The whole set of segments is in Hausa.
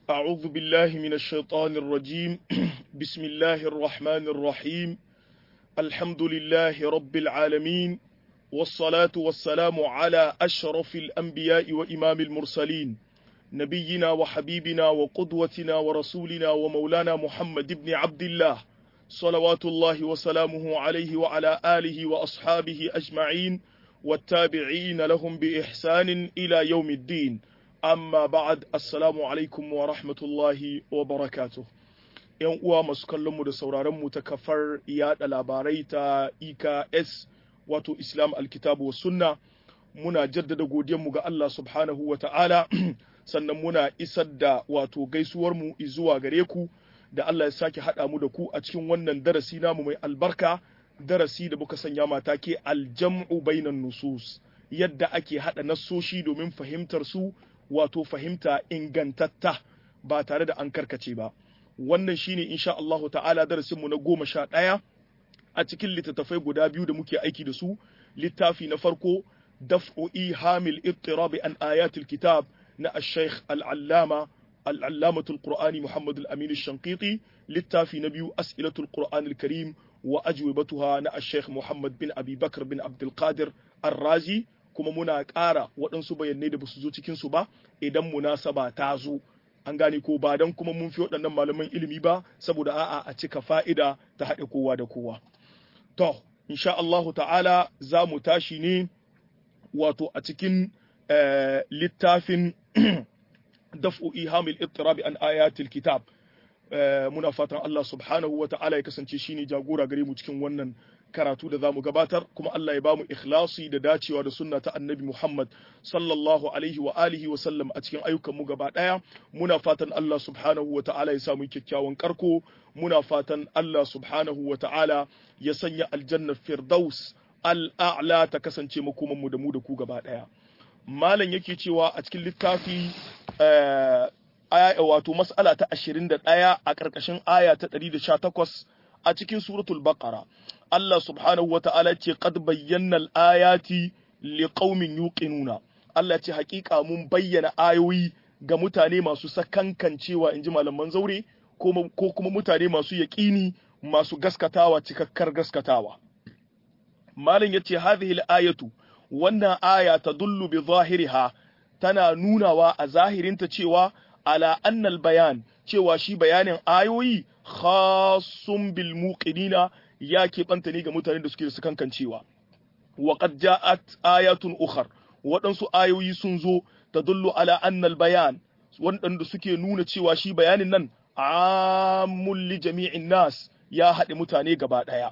أعوذ بالله من الشيطان الرجيم بسم الله الرحمن الرحيم الحمد لله رب العالمين والصلاة والسلام على أشرف الأنبياء وإمام المرسلين نبينا وحبيبنا وقدوتنا ورسولنا ومولانا محمد بن عبد الله صلوات الله وسلامه عليه وعلى آله وأصحابه أجمعين والتابعين لهم بإحسان إلى يوم الدين amma ba'ad assalamu alaikum wa rahmatullahi wa barakatuh yan uwa masu kallon mu da sauraron mu ta kafar yada labarai ta IKS wato Islam alkitabu wa sunna muna jaddada godiyar mu ga Allah subhanahu wa ta'ala sannan muna isar da wato gaisuwar mu zuwa gare ku da Allah ya sake hada mu da ku a cikin wannan darasi namu mai albarka darasi da muka sanya mata ke aljam'u bainan nusus yadda ake hada nassoshi domin fahimtar su wato fahimta ingantatta ba tare da an karkace ba wannan shine insha Allahu ta'ala darasinmu na goma sha ɗaya a cikin littattafai guda biyu da muke aiki da su littafi na farko daf'u ihamil ittirabi an ayatul kitab na ash-shaykh al-allama al-allamatul qur'ani muhammad al-amin ash-shanqiti littafi na biyu as'ilatul qur'an al-karim wa ajwibatuha na ash-shaykh muhammad bin abi bakr bin abdul qadir ar-razi kuma muna ƙara waɗansu bayanai da basu zo cikin su ba idan munasaba ta zo an gane ko ba dan kuma mun fi waɗannan malaman ilimi ba saboda a'a a cika fa'ida ta haɗe kowa da kowa to insha Allahu ta'ala za mu tashi ne wato a cikin littafin daf'u ihamil ittirabi an ayatil kitab muna fatan Allah subhanahu wa ta'ala ya kasance shine jagora gare mu cikin wannan karatu da zamu gabatar kuma Allah ya bamu ikhlasi da dacewa da sunna ta Annabi Muhammad sallallahu alaihi wa alihi wa sallam a cikin ayyukan mu gaba daya muna fatan Allah subhanahu wa ta'ala ya samu kyakkyawan karko muna fatan Allah subhanahu wa ta'ala ya sanya aljanna firdaus al'a'la ta kasance makoman mu da mu da ku gaba daya malam yake cewa a cikin littafi aya wato mas'ala ta 21 a ƙarƙashin aya ta 118 a cikin suratul baqara Allah subhanahu wa ta'ala ce qad bayyana al-ayati liqaumin yuqinuna Allah ce hakika mun bayyana ayoyi ga mutane masu sakankancewa inji malaman zaure ko kuma mutane masu yaƙini masu gaskatawa cikakkar gaskatawa malam yace hadhihi al-ayatu wannan aya tadullu bi zahiriha tana nunawa a zahirinta cewa ala annal bayan cewa shi bayanin ayoyi khasun bil muqinina ya keɓanta ne ga mutane da suke da kankancewa wa qad ja'at ayatun ukhar waɗansu ayoyi sun zo tadullu ala annal bayan waɗanda suke nuna cewa shi bayanin nan amul li jami'in nas ya haɗe mutane gaba ɗaya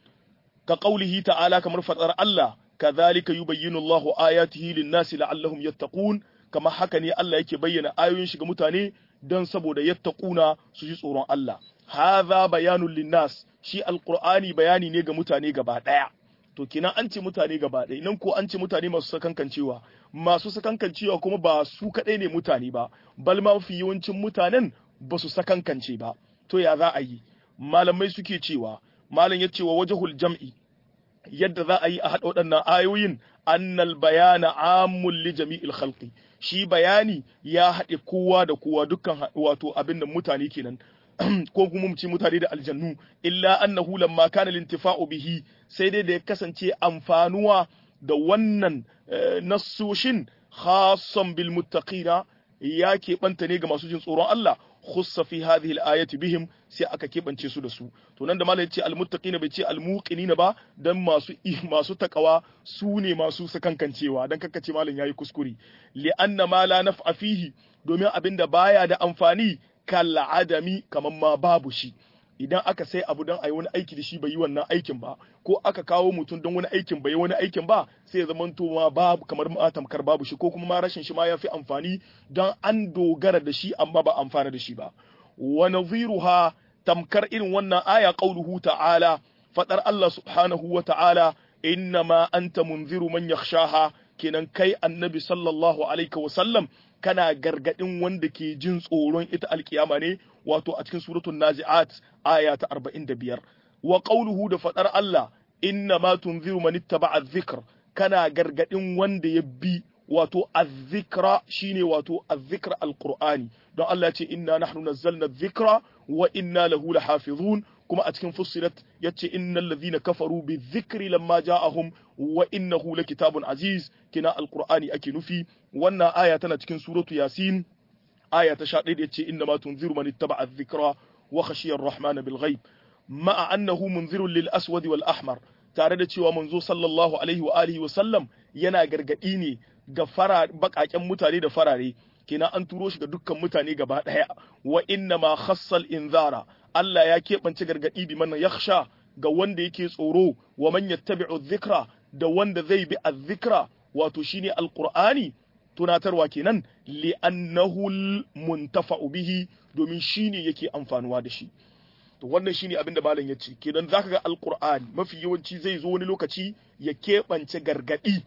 ka qaulihi ta'ala kamar fadar Allah kadhalika yubayyinu Allahu ayatihi lin-nasi la'allahum yattaqun kamar haka ne Allah yake bayyana ayoyin shi ga mutane don saboda yattaquna su ji tsoron Allah hadha bayanul linnas shi alqur'ani bayani ne ga mutane gaba daya to kina an ce mutane gaba daya nan ko an ce mutane masu sakankancewa masu sakankancewa kuma ba su kadai ne mutane ba bal ma mafi yawancin mutanen ba su sakankance ba to ya za a yi malamai suke cewa malam ya ce wa wajhul jam'i yadda za a yi a haɗa waɗannan ayoyin annal bayana amul li jami'il khalqi shi bayani ya haɗe kowa da kowa dukkan wato abin da mutane kenan ko kuma mu ce mutane da aljannu illa annahu lamma kana lintifa'u bihi sai dai da ya kasance amfanuwa da wannan nassoshin khassan bil muttaqina ya keɓanta ne ga masu jin tsoron Allah khussa fi hadhihi al-ayati bihim sai aka keɓance su da su to nan da malai ce al-muttaqina bai ce al-muqinina ba dan masu masu takawa su ne masu sakankancewa dan kakkace malam yayi kuskure li anna ma la naf'a fihi domin abinda baya da amfani kal adami kaman ma babu shi idan aka sai abu don a yi wani aiki da shi bai yi wannan aikin ba ko aka kawo mutum don wani aikin bai yi wani aikin ba sai ya zama ma babu kamar ma tamkar babu shi ko kuma ma rashin shi ma ya fi amfani don an dogara da shi amma ba amfana da shi ba wa nadhiruha tamkar irin wannan aya qauluhu ta'ala fadar Allah subhanahu wa ta'ala innama anta munziru man yakhshaha kenan kai annabi sallallahu alaihi wa sallam kana gargadin wanda ke jin tsoron ita alkiyama ne wato a cikin suratul nazi'at aya ta 45 wa qawluhu da fadar Allah inna ma tunziru man ittaba'a dhikr kana gargadin wanda ya bi wato azzikra shine wato azzikra alqur'ani don Allah ya ce inna nahnu nazzalna dhikra wa inna lahu lahafizun kuma a cikin fussilat yace innal ladhina kafaru bizikri lamma ja'ahum wa innahu lakitabun aziz kina alqur'ani ake nufi wannan aya tana cikin suratu yasin aya ta 11 yace inna ma tunziru man ittaba'a adh-dhikra wa khashiya ar-rahman bil ghaib ma'a annahu munzirun lil aswad wal ahmar tare da cewa manzo sallallahu alaihi wa alihi wa sallam yana gargadi ne ga fara bakaken mutane da farare kina an turo shi ga dukkan mutane gaba daya wa inna ma khassal inzara Allah ya keɓance gargadi bi man yakhsha ga wanda yake tsoro wa man yattabi'u dhikra da wanda zai bi adh-dhikra wato shine alqur'ani tunatarwa kenan li'annahu muntafa'u bihi domin shine yake amfanuwa da shi to wannan shine abin da malam yace kenan zaka ga alqur'ani mafi yawanci zai zo wani lokaci ya keɓance gargadi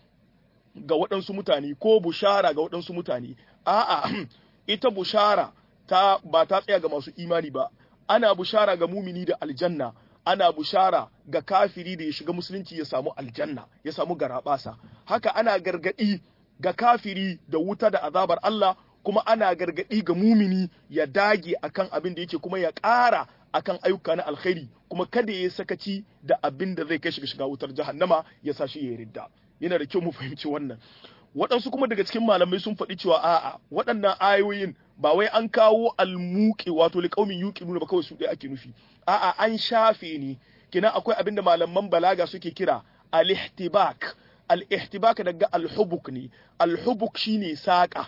ga waɗansu mutane ko bushara ga waɗansu mutane a'a ita bushara ta ba ta tsaya ga masu imani ba ana bushara ga mumini da aljanna ana bushara ga kafiri da ya shiga musulunci ya samu aljanna ya samu garabasa haka ana gargadi ga kafiri da wuta da azabar Allah kuma ana gargadi ga mumini ya dage akan abin da yake kuma ya ƙara akan ayyuka na alkhairi kuma kada ya sakaci da abin da zai kai shi shiga wutar jahannama ya sa shi ya ridda yana da kyau mu fahimci wannan waɗansu kuma daga cikin malamai sun faɗi cewa a'a waɗannan ayoyin ba wai an kawo almuqi wato liqaumin yuqinuna ba kawai su ɗaya ake nufi a'a an shafe ne kina akwai abin da malaman balaga suke kira al-ihtibak al-ihtibak daga al-hubuk ne al-hubuk shine saƙa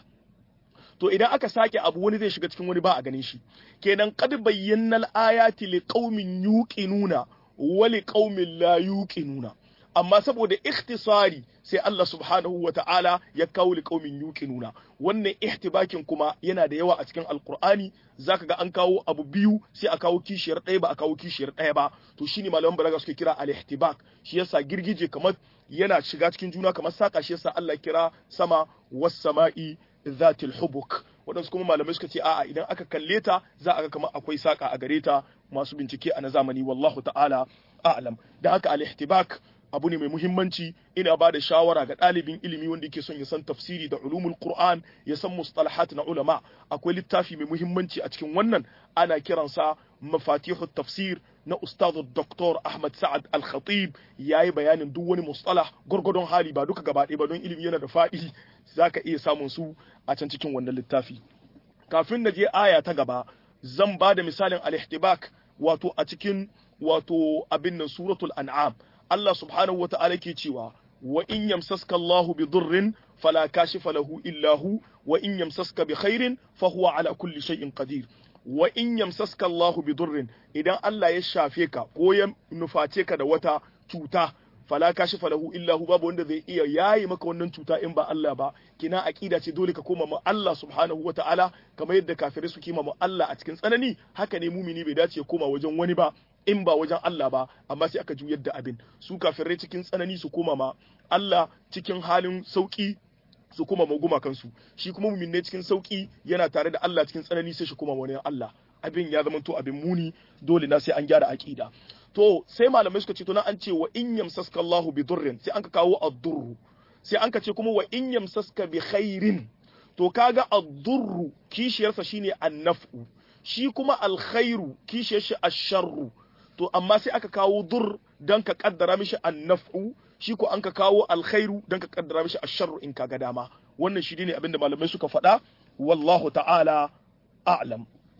to idan aka sake abu wani zai shiga cikin wani ba a ganin shi kenan qad bayyana al-ayati liqaumin yuqinuna wa liqaumin la yuqinuna amma saboda ikhtisari sai Allah subhanahu wa ta'ala ya kawo liqaumin yuqinuna wannan ihtibakin kuma yana da yawa a cikin alqur'ani zaka ga an kawo abu biyu sai a kawo kishiyar ɗaya ba a kawo kishiyar ɗaya ba to shine malaman balaga suke kira al-ihtibak shi yasa girgije kamar yana shiga cikin juna kamar saka shi yasa Allah kira sama was sama'i zatil hubuk waɗansu kuma malamai suka ce a'a idan aka kalle ta za a ga kamar akwai saka a gare ta masu bincike a na zamani wallahu ta'ala a'lam da haka al-ihtibak abu ne mai muhimmanci ina ba da shawara ga ɗalibin ilimi wanda yake son ya san tafsiri da ulumul qur'an ya san mustalahat na ulama akwai littafi mai muhimmanci a cikin wannan ana kiransa mafatihut tafsir na ustaz Dr. Ahmad Sa'ad Al-Khatib yayi bayanin duk wani mustalah gurgurdon hali ba duka gaba ɗaya ba don ilimi yana da faɗi zaka iya samun su a can cikin wannan littafi kafin na je aya ta gaba zan ba da misalin al-ihtibak wato a cikin wato abin nan suratul an'am Allah subhanahu wa ta'ala ke cewa wa in yamsaska Allahu bi durrin fala kashifa lahu illa hu wa in yamsaska bi khairin fa huwa ala kulli shay'in qadir wa in yamsaska Allahu bi durrin idan Allah ya shafe ka ko ya nuface ka da wata cuta fala kashifa lahu illa hu babu wanda zai iya yayi maka wannan cuta in ba Allah ba kina aqida ce dole ka koma ma Allah subhanahu wa ta'ala kamar yadda kafirai su kima ma Allah a cikin tsanani haka ne mumini bai dace ya koma wajen wani ba in ba wajen Allah ba amma sai aka juyar da abin su kafirai cikin tsanani su koma ma Allah cikin halin sauki su koma ma gumakansu shi kuma mumin ne cikin sauki yana tare da Allah cikin tsanani sai shi koma wani Allah abin ya zama to abin muni dole na sai an gyara aqida to sai malamai suka ce to na an ce wa in yamsaska Allahu bi durrin sai an ka kawo ad-durru sai an ka ce kuma wa in yamsaska bi khairin to kaga ad-durru kishiyarsa shine an-naf'u shi kuma al-khairu kishiyar shi ash-sharru to amma sai aka kawo dur don ka kaddara mishi annaf'u shi ko an ka kawo alkhairu don ka kaddara mishi asharru in kaga dama wannan shi ne abinda malamai suka faɗa wallahu ta'ala a'lam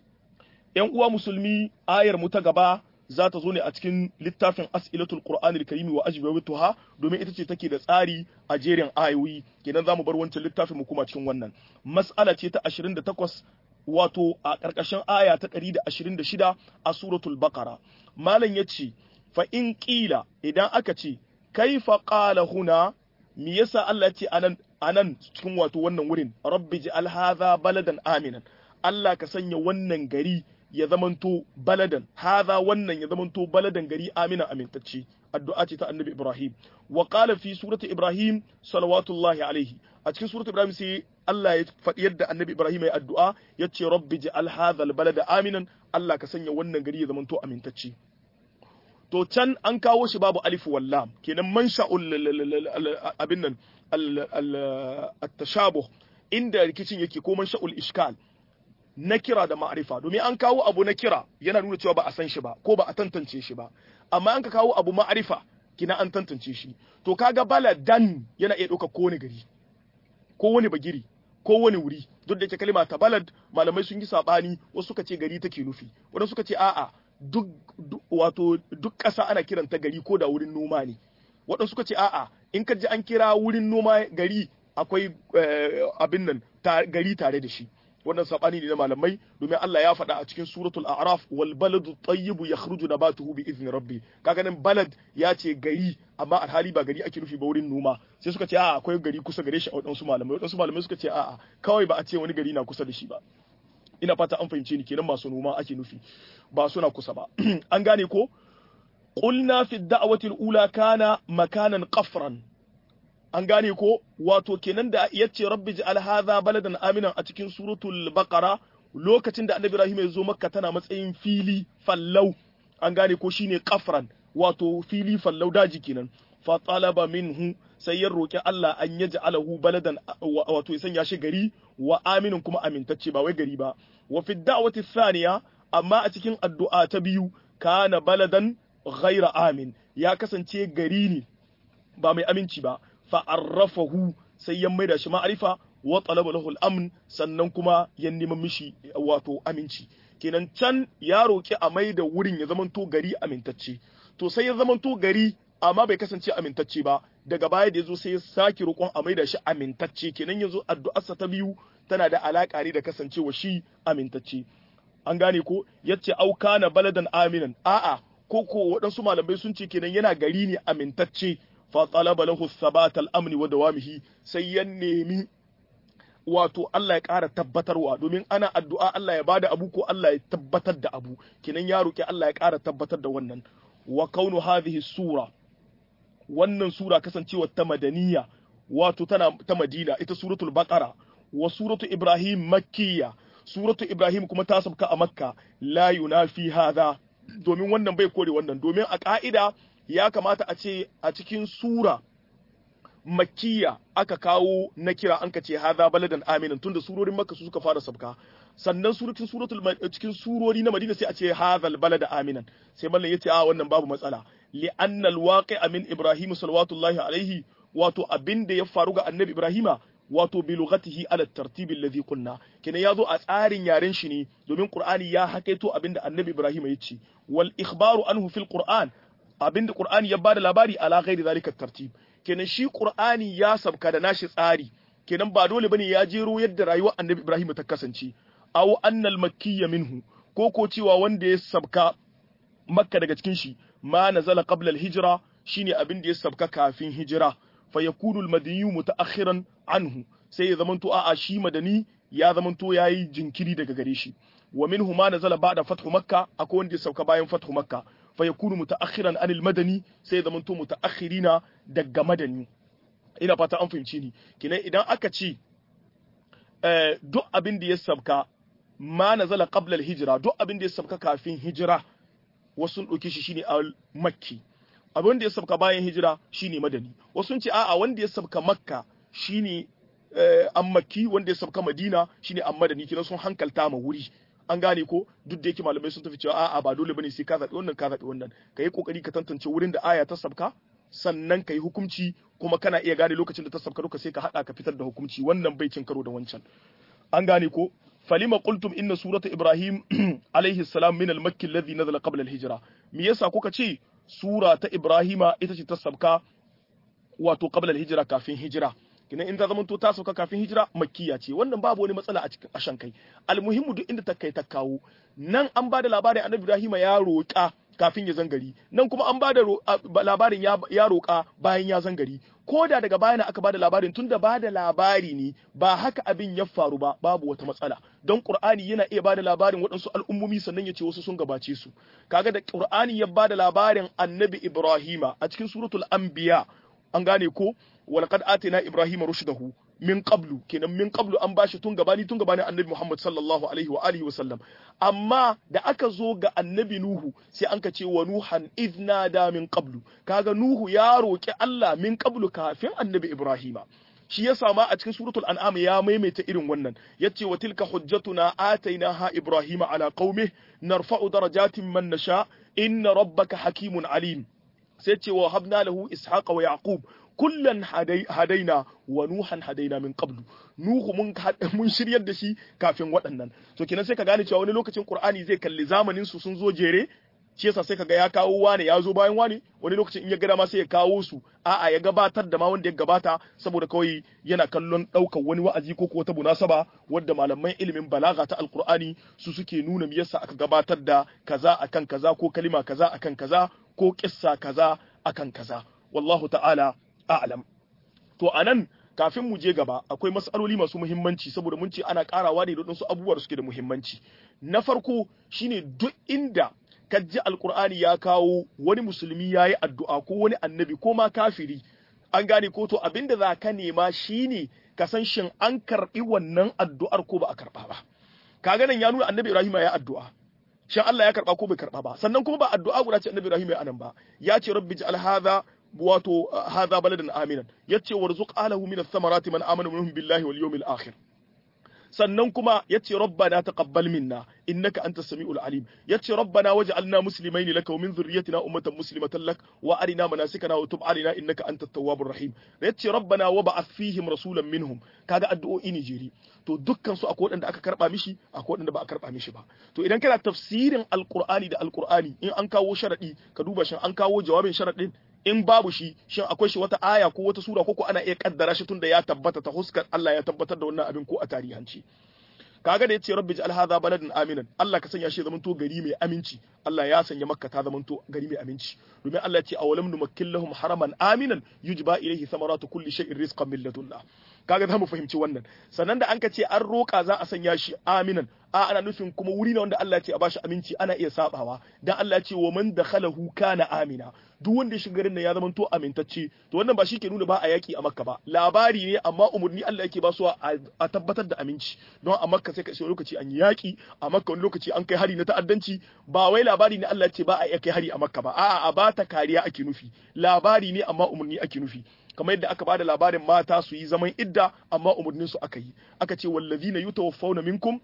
yan uwa musulmi ayar mu ta gaba za ta zo ne a cikin littafin as'ilatul qur'anil karimi wa ajwabatuha domin ita ce take da tsari a jerin ayoyi kenan zamu bar wancan littafin mu kuma cikin wannan mas'ala ce ta 28 wato a ƙarƙashin aya ta 126 a suratul baqara malam yace fa in qila idan aka ce kaifa qala huna me yasa Allah ce anan anan cikin wato wannan wurin rabbi ja'al hadha baladan aminan Allah ka sanya wannan gari ya zamanto baladan hadha wannan ya zamanto baladan gari amina amintacce addu'a ce ta annabi Ibrahim wa qala fi surati Ibrahim salawatullahi alaihi a cikin surati Ibrahim sai Allah ya faɗi yadda annabi Ibrahim ya addu'a ya ce rabbi ja'al hadha albalada aminan Allah ka sanya wannan gari ya zamanto amintacce to can an kawo shi babu alif wallam kenan man sha'ul abin nan al-tashabuh inda rikicin yake ko man sha'ul ishkal na kira da ma'arifa domin an kawo abu na kira yana nuna cewa ba a san shi ba ko ba a tantance shi ba amma an ka kawo abu ma'arifa kina an tantance shi to kaga baladan yana iya ɗauka ko wani gari ko wani bagiri ko wani wuri duk da yake kalima ta balad malamai sun yi sabani wasu suka ce gari take nufi wadansu suka ce a'a duk wato duk ƙasa ana kiranta gari ko da wurin noma ne waɗansu suka ce a'a in ka ji an kira wurin noma gari akwai abin nan gari tare da shi wannan sabani ne na malamai domin Allah ya faɗa a cikin suratul a'raf wal baladu tayyibu yakhruju nabatuhu bi izni rabbi kaga nan balad ya ce gari amma alhali ba gari ake nufi ba wurin noma sai suka ce a'a akwai gari kusa gare shi a wadansu malamai wadansu malamai suka ce a'a kawai ba a ce wani gari na kusa da shi ba ina fata an fahimce ni kenan masu noma ake nufi ba suna kusa ba an gane ko qulna fi da'wati al-ula kana makanan qafran an gane ko wato kenan da yace rabbi ja'al hadha baladan aminan a cikin suratul baqara lokacin da annabi ibrahim ya zo makka tana matsayin fili fallau an gane ko shine qafran wato fili fallau daji kenan fa talaba minhu sai ya roki Allah an yaj'alahu baladan wato ya sanya shi gari wa aminin kuma amintacce ba wai gari ba wa fi da'wati thaniya amma a cikin addu'a ta biyu kana baladan ghaira amin ya kasance gari ne ba mai aminci ba fa'arrafahu sai ya maida shi ma'arifa wa talaba lahu al-amn sannan kuma ya neman mishi wato aminci kenan can ya roki a maida wurin ya zamanto gari amintacce to sai ya zamanto gari amma bai kasance amintacce ba daga baya da yazo sai ya saki roƙon a maida shi amintacce kenan yazo addu'arsa ta biyu tana da alaka ne da kasancewa shi amintacce an gane ko yace au kana baladan aminan a'a ko ko waɗansu malamai sun ce kenan yana gari ne amintacce فطلب له الثبات الامن ودوامه sai ya nemi wato Allah ya ƙara tabbatarwa domin ana addu'a Allah ya bada abu ko Allah ya tabbatar da abu kinan ya roki Allah ya ƙara tabbatar da wannan wa kaunu hadhihi sura wannan sura kasancewa ta madaniya wato tana ta Madina ita suratul baqara wa suratu ibrahim makkiya suratu ibrahim kuma ta sabka a makka la yunafi hadha domin wannan bai kore wannan domin a ka'ida ya kamata a ce a cikin sura makkiya aka kawo na kira an ka ce haza baladan aminan tunda surorin makka su suka fara sabka sannan suratul suratul cikin surori na madina sai a ce hazal balada aminan sai mallan yace a wannan babu matsala li anna alwaqi'a min ibrahim sallallahu alaihi wato abinda ya faru ga annabi ibrahima wato bi lughatihi ala tartib alladhi qulna kina yazo a tsarin yaren shi ne domin qur'ani ya hakaito abinda annabi ibrahima ya ce wal ikhbaru anhu fil qur'an abinda Qur'ani ya bada labari ala ghairi zalika tartib kenan shi Qur'ani ya sabka da nashi tsari kenan ba dole bane ya jero yadda rayuwar Annabi Ibrahim ta kasance aw annal makkiyya minhu ko ko cewa wanda ya sabka Makka daga cikin shi ma nazala qabla al-hijra shine abin da ya sabka kafin hijira fa yakunu al-madaniyu mutaakhiran anhu sai ya zamanto a'a shi madani ya zamanto yayi jinkiri daga gare shi wa minhu ma nazala ba'da fathu makka akwai wanda ya sauka bayan fathu makka fayakunu mutaakhiran anil madani sai zaman to mutaakhirina daga madani ina fata an fahimci ni kinan idan aka ce duk abin da ya sabka ma nazala qabla al-hijra duk abin da ya sabka kafin hijira wasu sun dauke shi shine al makki abin da ya sabka bayan hijira shine madani wasu sun ce a'a wanda ya sabka makka shine an makki wanda ya sabka madina shine an madani kinan sun hankalta ma wuri an gane ko duk da yake malamai sun tafi cewa a'a ba dole bane sai ka zaɓi wannan ka zaɓi wannan ka yi kokari ka tantance wurin da aya ta sabka sannan ka yi hukunci kuma kana iya gane lokacin da ta sabka duka sai ka haɗa ka fitar da hukunci wannan bai cin karo da wancan an gane ko falima qultum inna surata ibrahim alaihi salam min al-makki alladhi nazala qabla al-hijra me yasa kuka ce sura ta ibrahima ita ce ta sabka wato qabla al-hijra kafin hijira kina in ta zamanto ta sauka kafin hijira makkiya ce wannan babu wani matsala a cikin ashan kai almuhimmu duk inda ta kai ta kawo nan an bada labarin annabi ibrahim ya roƙa kafin ya zangari nan kuma an bada labarin ya roƙa bayan ya zangari ko da daga bayan aka bada labarin tun da bada labari ne ba haka abin ya faru ba babu wata matsala don qur'ani yana iya bada labarin waɗansu al'ummomi sannan ya ce wasu sun gabace su kaga da qur'ani ya bada labarin annabi ibrahima a cikin suratul anbiya an gane ko walqad atina ibrahima rushdahu min qablu kenan min qablu an bashi tun gabani tun gabani annabi Muhammad sallallahu alaihi wa alihi wa sallam amma da aka zo ga annabi Nuhu sai an ka ce wa nuhan idna da min qablu kaga Nuhu ya roki Allah min qablu kafin annabi Ibrahima shi ya sama a cikin suratul an'am ya maimaita irin wannan yace wa tilka hujjatuna atainaha ibrahima ala qaumi narfa'u darajatin man nasha inna rabbaka hakimun alim sai ce wa habna lahu ishaqa wa yaqub kullan hadaina wa nuhan hadaina min qablu nuhu mun mun shiryar da shi kafin waɗannan to kenan sai ka gane cewa wani lokacin qur'ani zai kalli zamanin su sun zo jere shi yasa sai kaga ya kawo wane ya zo bayan wane wani lokacin in ya gada ma sai ya kawo su a'a ya gabatar da ma wanda ya gabata saboda kawai yana kallon ɗaukar wani wa'azi ko wata munasaba wadda malaman ilimin balaga ta alqur'ani su suke nuna me yasa aka gabatar da kaza akan kaza ko kalima kaza akan kaza ko kissa kaza akan kaza wallahu ta'ala a'lam to anan kafin mu je gaba akwai matsaloli masu muhimmanci saboda mun ce ana karawa ne da su abubuwa da suke da muhimmanci na farko shine duk inda ka ji alkur'ani ya kawo wani musulmi ya yi addu'a ko wani annabi ko ma kafiri an gane ko to abinda za ka nema shine ka san shin an karɓi wannan addu'ar ko ba a karɓa ba kaga nan ya nuna annabi ibrahim ya addu'a shin Allah ya karɓa ko bai karɓa ba sannan kuma ba addu'a guda ce annabi ibrahim ya anan ba ya ce rabbi ja'al hadha wato hadha baladan aminan yace warzuq alahu min ath-thamarati man amana minhum billahi wal yawmil akhir sannan kuma yace rabbana taqabbal minna innaka antas samiul alim yace rabbana waj'alna muslimaini laka wa min dhurriyyatina ummatan muslimatan lak wa arina manasikana wa tub alaina innaka antat tawwabur rahim yace rabbana wa ba'ath fihim rasulan minhum kaga addu'o'i ne jeri to dukkan su akwai wadanda aka karba mishi akwai wadanda ba a karba mishi ba to idan kana tafsirin alqur'ani da alqur'ani in an kawo sharadi ka duba shin an kawo jawabin sharadin in babu shi shin akwai shi wata aya ko wata sura ko ko ana iya kaddara shi tunda ya tabbata ta huskar Allah ya tabbatar da wannan abin ko a tarihanci kaga da yace rabbi ja'al hadha baladan aminan Allah ka sanya shi zaman to gari mai aminci Allah ya sanya makka ta zaman to gari mai aminci domin Allah ya ce awalam numakkil lahum haraman aminan yujba ilayhi thamaratu kulli shay'in rizqan min ladunna kaga za mu fahimci wannan sannan da an ka ce an roka za a sanya shi aminan a ana nufin kuma wuri ne wanda Allah ya ce a bashi aminci ana iya sabawa dan Allah ya ce wa man dakhalahu kana amina duk wanda ya shiga garin nan ya zama to amintacce to wannan ba shi ke nuna ba a yaki a makka ba labari ne amma umurni Allah yake ba su a tabbatar da aminci don a makka sai ka wani lokaci an yi yaki a makka wani lokaci an kai hari na ta'addanci ba wai labari ne Allah ya ce ba a iya kai hari a makka ba a'a a ba ta kariya ake nufi labari ne amma umurni ake nufi kamar yadda aka bada labarin mata su yi zaman idda amma umurnin su aka yi aka ce wallazina yutawaffawna minkum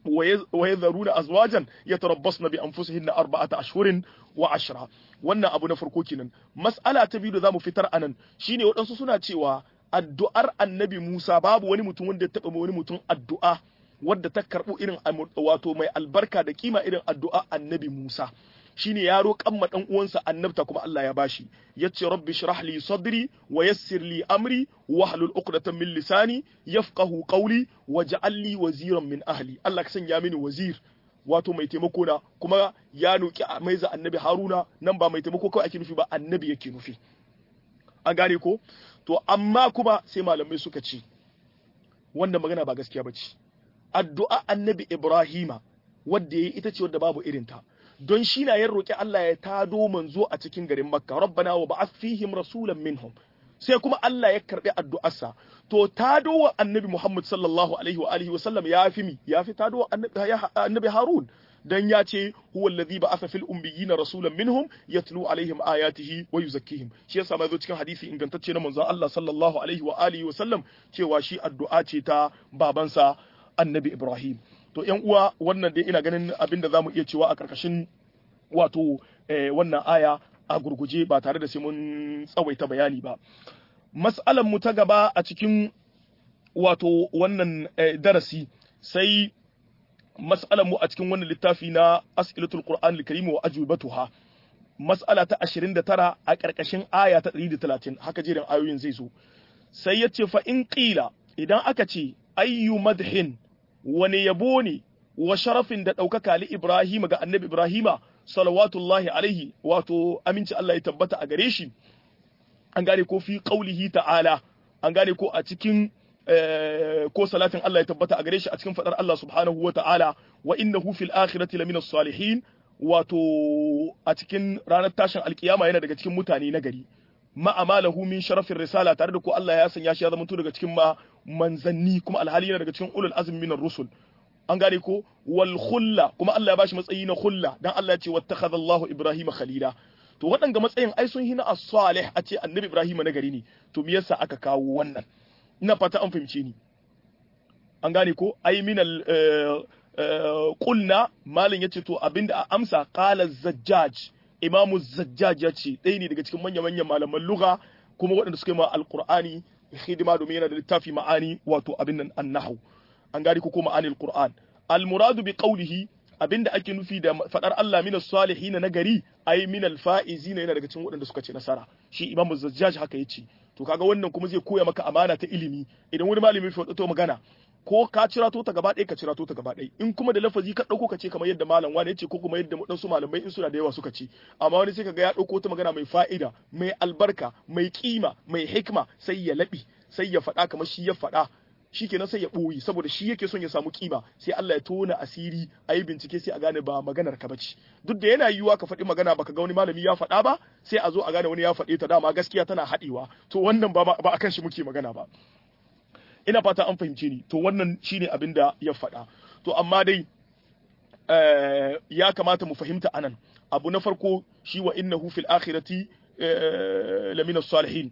wa yadharuna azwajan yatarabbasna bi anfusihinna arba'ata ashhurin wa ashra wannan abu na farko kenan mas'ala ta biyu da zamu fitar anan shine waɗansu suna cewa addu'ar annabi Musa babu wani mutum wanda ya taɓa wani mutum addu'a wadda ta karɓo irin wato mai albarka da kima irin addu'a annabi Musa shine ya roƙan ma dan uwansa annabta kuma Allah ya bashi yace rabbi shrah li sadri wa yassir li amri wa hlul uqdatan min lisani yafqahu qawli waj'al li waziran min ahli Allah ka sanya mini wazir wato mai taimako na kuma ya noki maiza annabi Haruna nan ba mai taimako kawai ake nufi ba annabi yake nufi an gane ko to amma kuma sai malamai suka ce wannan magana ba gaskiya bace addu'a annabi Ibrahima wadda yayi ita ce wadda babu irinta don shi na yin roƙi Allah ya tado manzo a cikin garin Makka rabbana wa ba'ath fihim rasulan minhum sai kuma Allah ya karbi addu'arsa to tado wa annabi Muhammad sallallahu alaihi wa alihi wa sallam ya fi mi ya fi tado wa annabi Harun dan ya ce huwa alladhi ba'atha fil ummiyina rasulan minhum yatlu alaihim ayatihi wa yuzakkihim shi yasa ma zo cikin hadisi ingantacce na manzon Allah sallallahu alaihi wa alihi wa sallam cewa shi addu'a ce ta babansa annabi Ibrahim to yan uwa wannan dai ina ganin abin da zamu iya cewa a karkashin wato wannan aya a gurguje ba tare da sai mun tsawaita bayani ba mas'alan mu ta gaba a cikin wato wannan darasi sai mas'alan mu a cikin wannan littafi na as'ilatul qur'an al-karim wa ajwibatuha mas'ala ta 29 a karkashin aya ta 130 haka jerin ayoyin zai zo sai yace fa in qila idan aka ce ayyu madhin wani yabo ne wa sharafin da ɗaukaka li Ibrahim ga annabi Ibrahima salawatullahi alaihi wato aminci Allah ya tabbata a gare shi an gane ko fi qaulihi ta'ala an gane ko a cikin ko salatin Allah ya tabbata a gare shi a cikin fadar Allah subhanahu wa ta'ala wa innahu fil akhirati lamina salihin wato a cikin ranar tashin alkiyama yana daga cikin mutane na gari ma amalahu min sharafin risala tare da ko Allah ya sanya shi ya zama daga cikin ma manzanni kuma alhali yana daga cikin ulul azmi minar rusul an gane ko wal khulla kuma Allah ya bashi matsayi na khulla dan Allah ya ce wattakhadha Allahu Ibrahima khalila to waɗanga matsayin ai sun hina as-salih a ce annabi Ibrahima na gari ne to me yasa aka kawo wannan ina fata an fahimce ni an gane ko ai minal qulna malin yace to abinda a amsa qala zajjaj imamu zajjaj yace ɗaya ne daga cikin manya manyan malaman lugha kuma waɗanda suka yi ma alqur'ani hidima domin yana da littafi ma'ani wato abin nan annahu an gane ko kuma anil qur'an al muradu bi qawlihi abinda ake nufi da fadar Allah minas salihin na gari ai minal faizina yana daga cikin waɗanda suka ce nasara shi imamu zajjaj haka yace to kaga wannan kuma zai koya maka amana ta ilimi idan wani malami ya to magana ko ka cirato ta gaba ɗaya ka cirato ta gaba ɗaya in kuma da lafazi ka ɗauko ka ce kamar yadda malam wani yace ko kuma yadda waɗansu malamai in suna da yawa suka ce amma wani sai kaga ya ɗauko ta magana mai fa'ida mai albarka mai kima mai hikma sai ya laɓi sai ya faɗa kamar shi ya faɗa shi kenan sai ya ɓoye saboda shi yake son ya samu kima sai Allah ya tona asiri a yi bincike sai a gane ba maganar ka bace duk da yana yiwuwa ka faɗi magana baka ga wani malami ya faɗa ba sai a zo a gane wani ya faɗe ta dama gaskiya tana haɗewa to wannan ba ba akan shi muke magana ba ina fata an fahimce ni to wannan shine abin da ya faɗa to amma dai ya kamata mu fahimta anan abu na farko shi wa innahu fil akhirati lamina salihin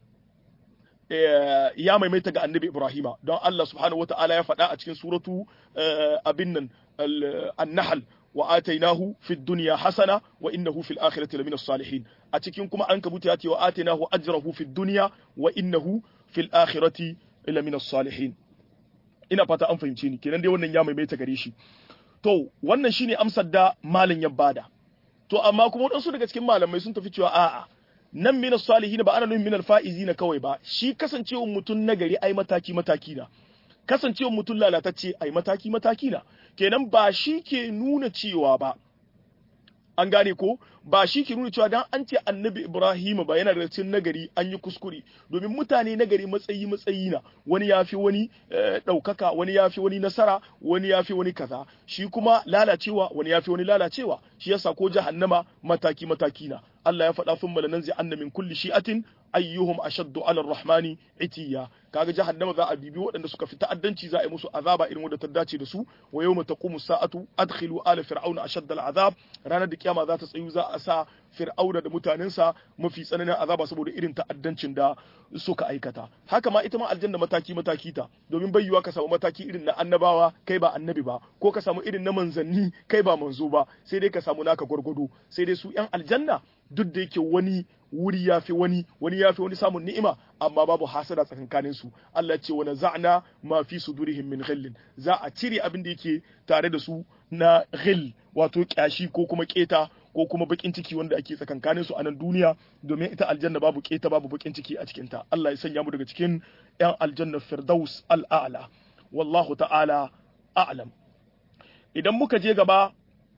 ya maimaita ga annabi Ibrahima don Allah subhanahu wata'ala ya faɗa a cikin suratu abin nan an-nahl wa atainahu fid dunya hasana wa innahu fil akhirati lamina salihin a cikin kuma an kabuta ya ce wa atainahu ajrahu fid dunya wa innahu fil akhirati lamina salihin ina fata an fahimce ni kenan dai wannan ya maimaita gare shi to wannan shine amsar da malin ya bada to amma kuma wadansu daga cikin malamai sun tafi cewa a'a nan minas salihin ba ana nufin minal faizina kawai ba shi kasancewar mutum nagari ai mataki mataki na kasancewar mutum lalatacce ai mataki mataki na kenan ba shi ke nuna cewa ba an gane ko ba shi ke nuna cewa dan an ce annabi Ibrahim ba yana da cikin nagari an yi kuskure domin mutane nagari matsayi matsayi na wani ya fi wani ɗaukaka wani ya fi wani nasara wani ya fi wani kaza shi kuma lalacewa wani ya fi wani lalacewa shi yasa ko jahannama mataki mataki na Allah ya faɗa sun malanan zai anna min kulli shi'atin ayyuhum ashaddu ala rahmani itiya kaga jahannama za a bibi waɗanda suka fi ta'addanci za a yi musu azaba irin wanda ta dace da su wa yawma taqumu sa'atu adkhilu ala fir'auna ashadda al'azab ranar da kiyama za ta tsayu za a sa fir'auna da mutanensa mafi tsananin azaba saboda irin ta'addancin da suka aikata haka ma ita ma aljanna mataki mataki ta domin bayyuwa ka samu mataki irin na annabawa kai ba annabi ba ko ka samu irin na manzanni kai ba manzo ba sai dai ka samu naka gwargwado sai dai su yan aljanna duk da yake wani wuri ya fi wani wani ya fi wani samun ni'ima amma babu hasada tsakankanin su Allah ce wani za'na ma fi sudurihim min ghillin za a cire abin da yake tare da su na ghill wato kyashi ko kuma keta ko kuma bakin ciki wanda ake tsakankanin su a nan duniya domin ita aljanna babu keta babu bakin ciki a cikin ta Allah ya sanya mu daga cikin yan aljanna firdaus al'ala wallahu ta'ala a'lam idan muka je gaba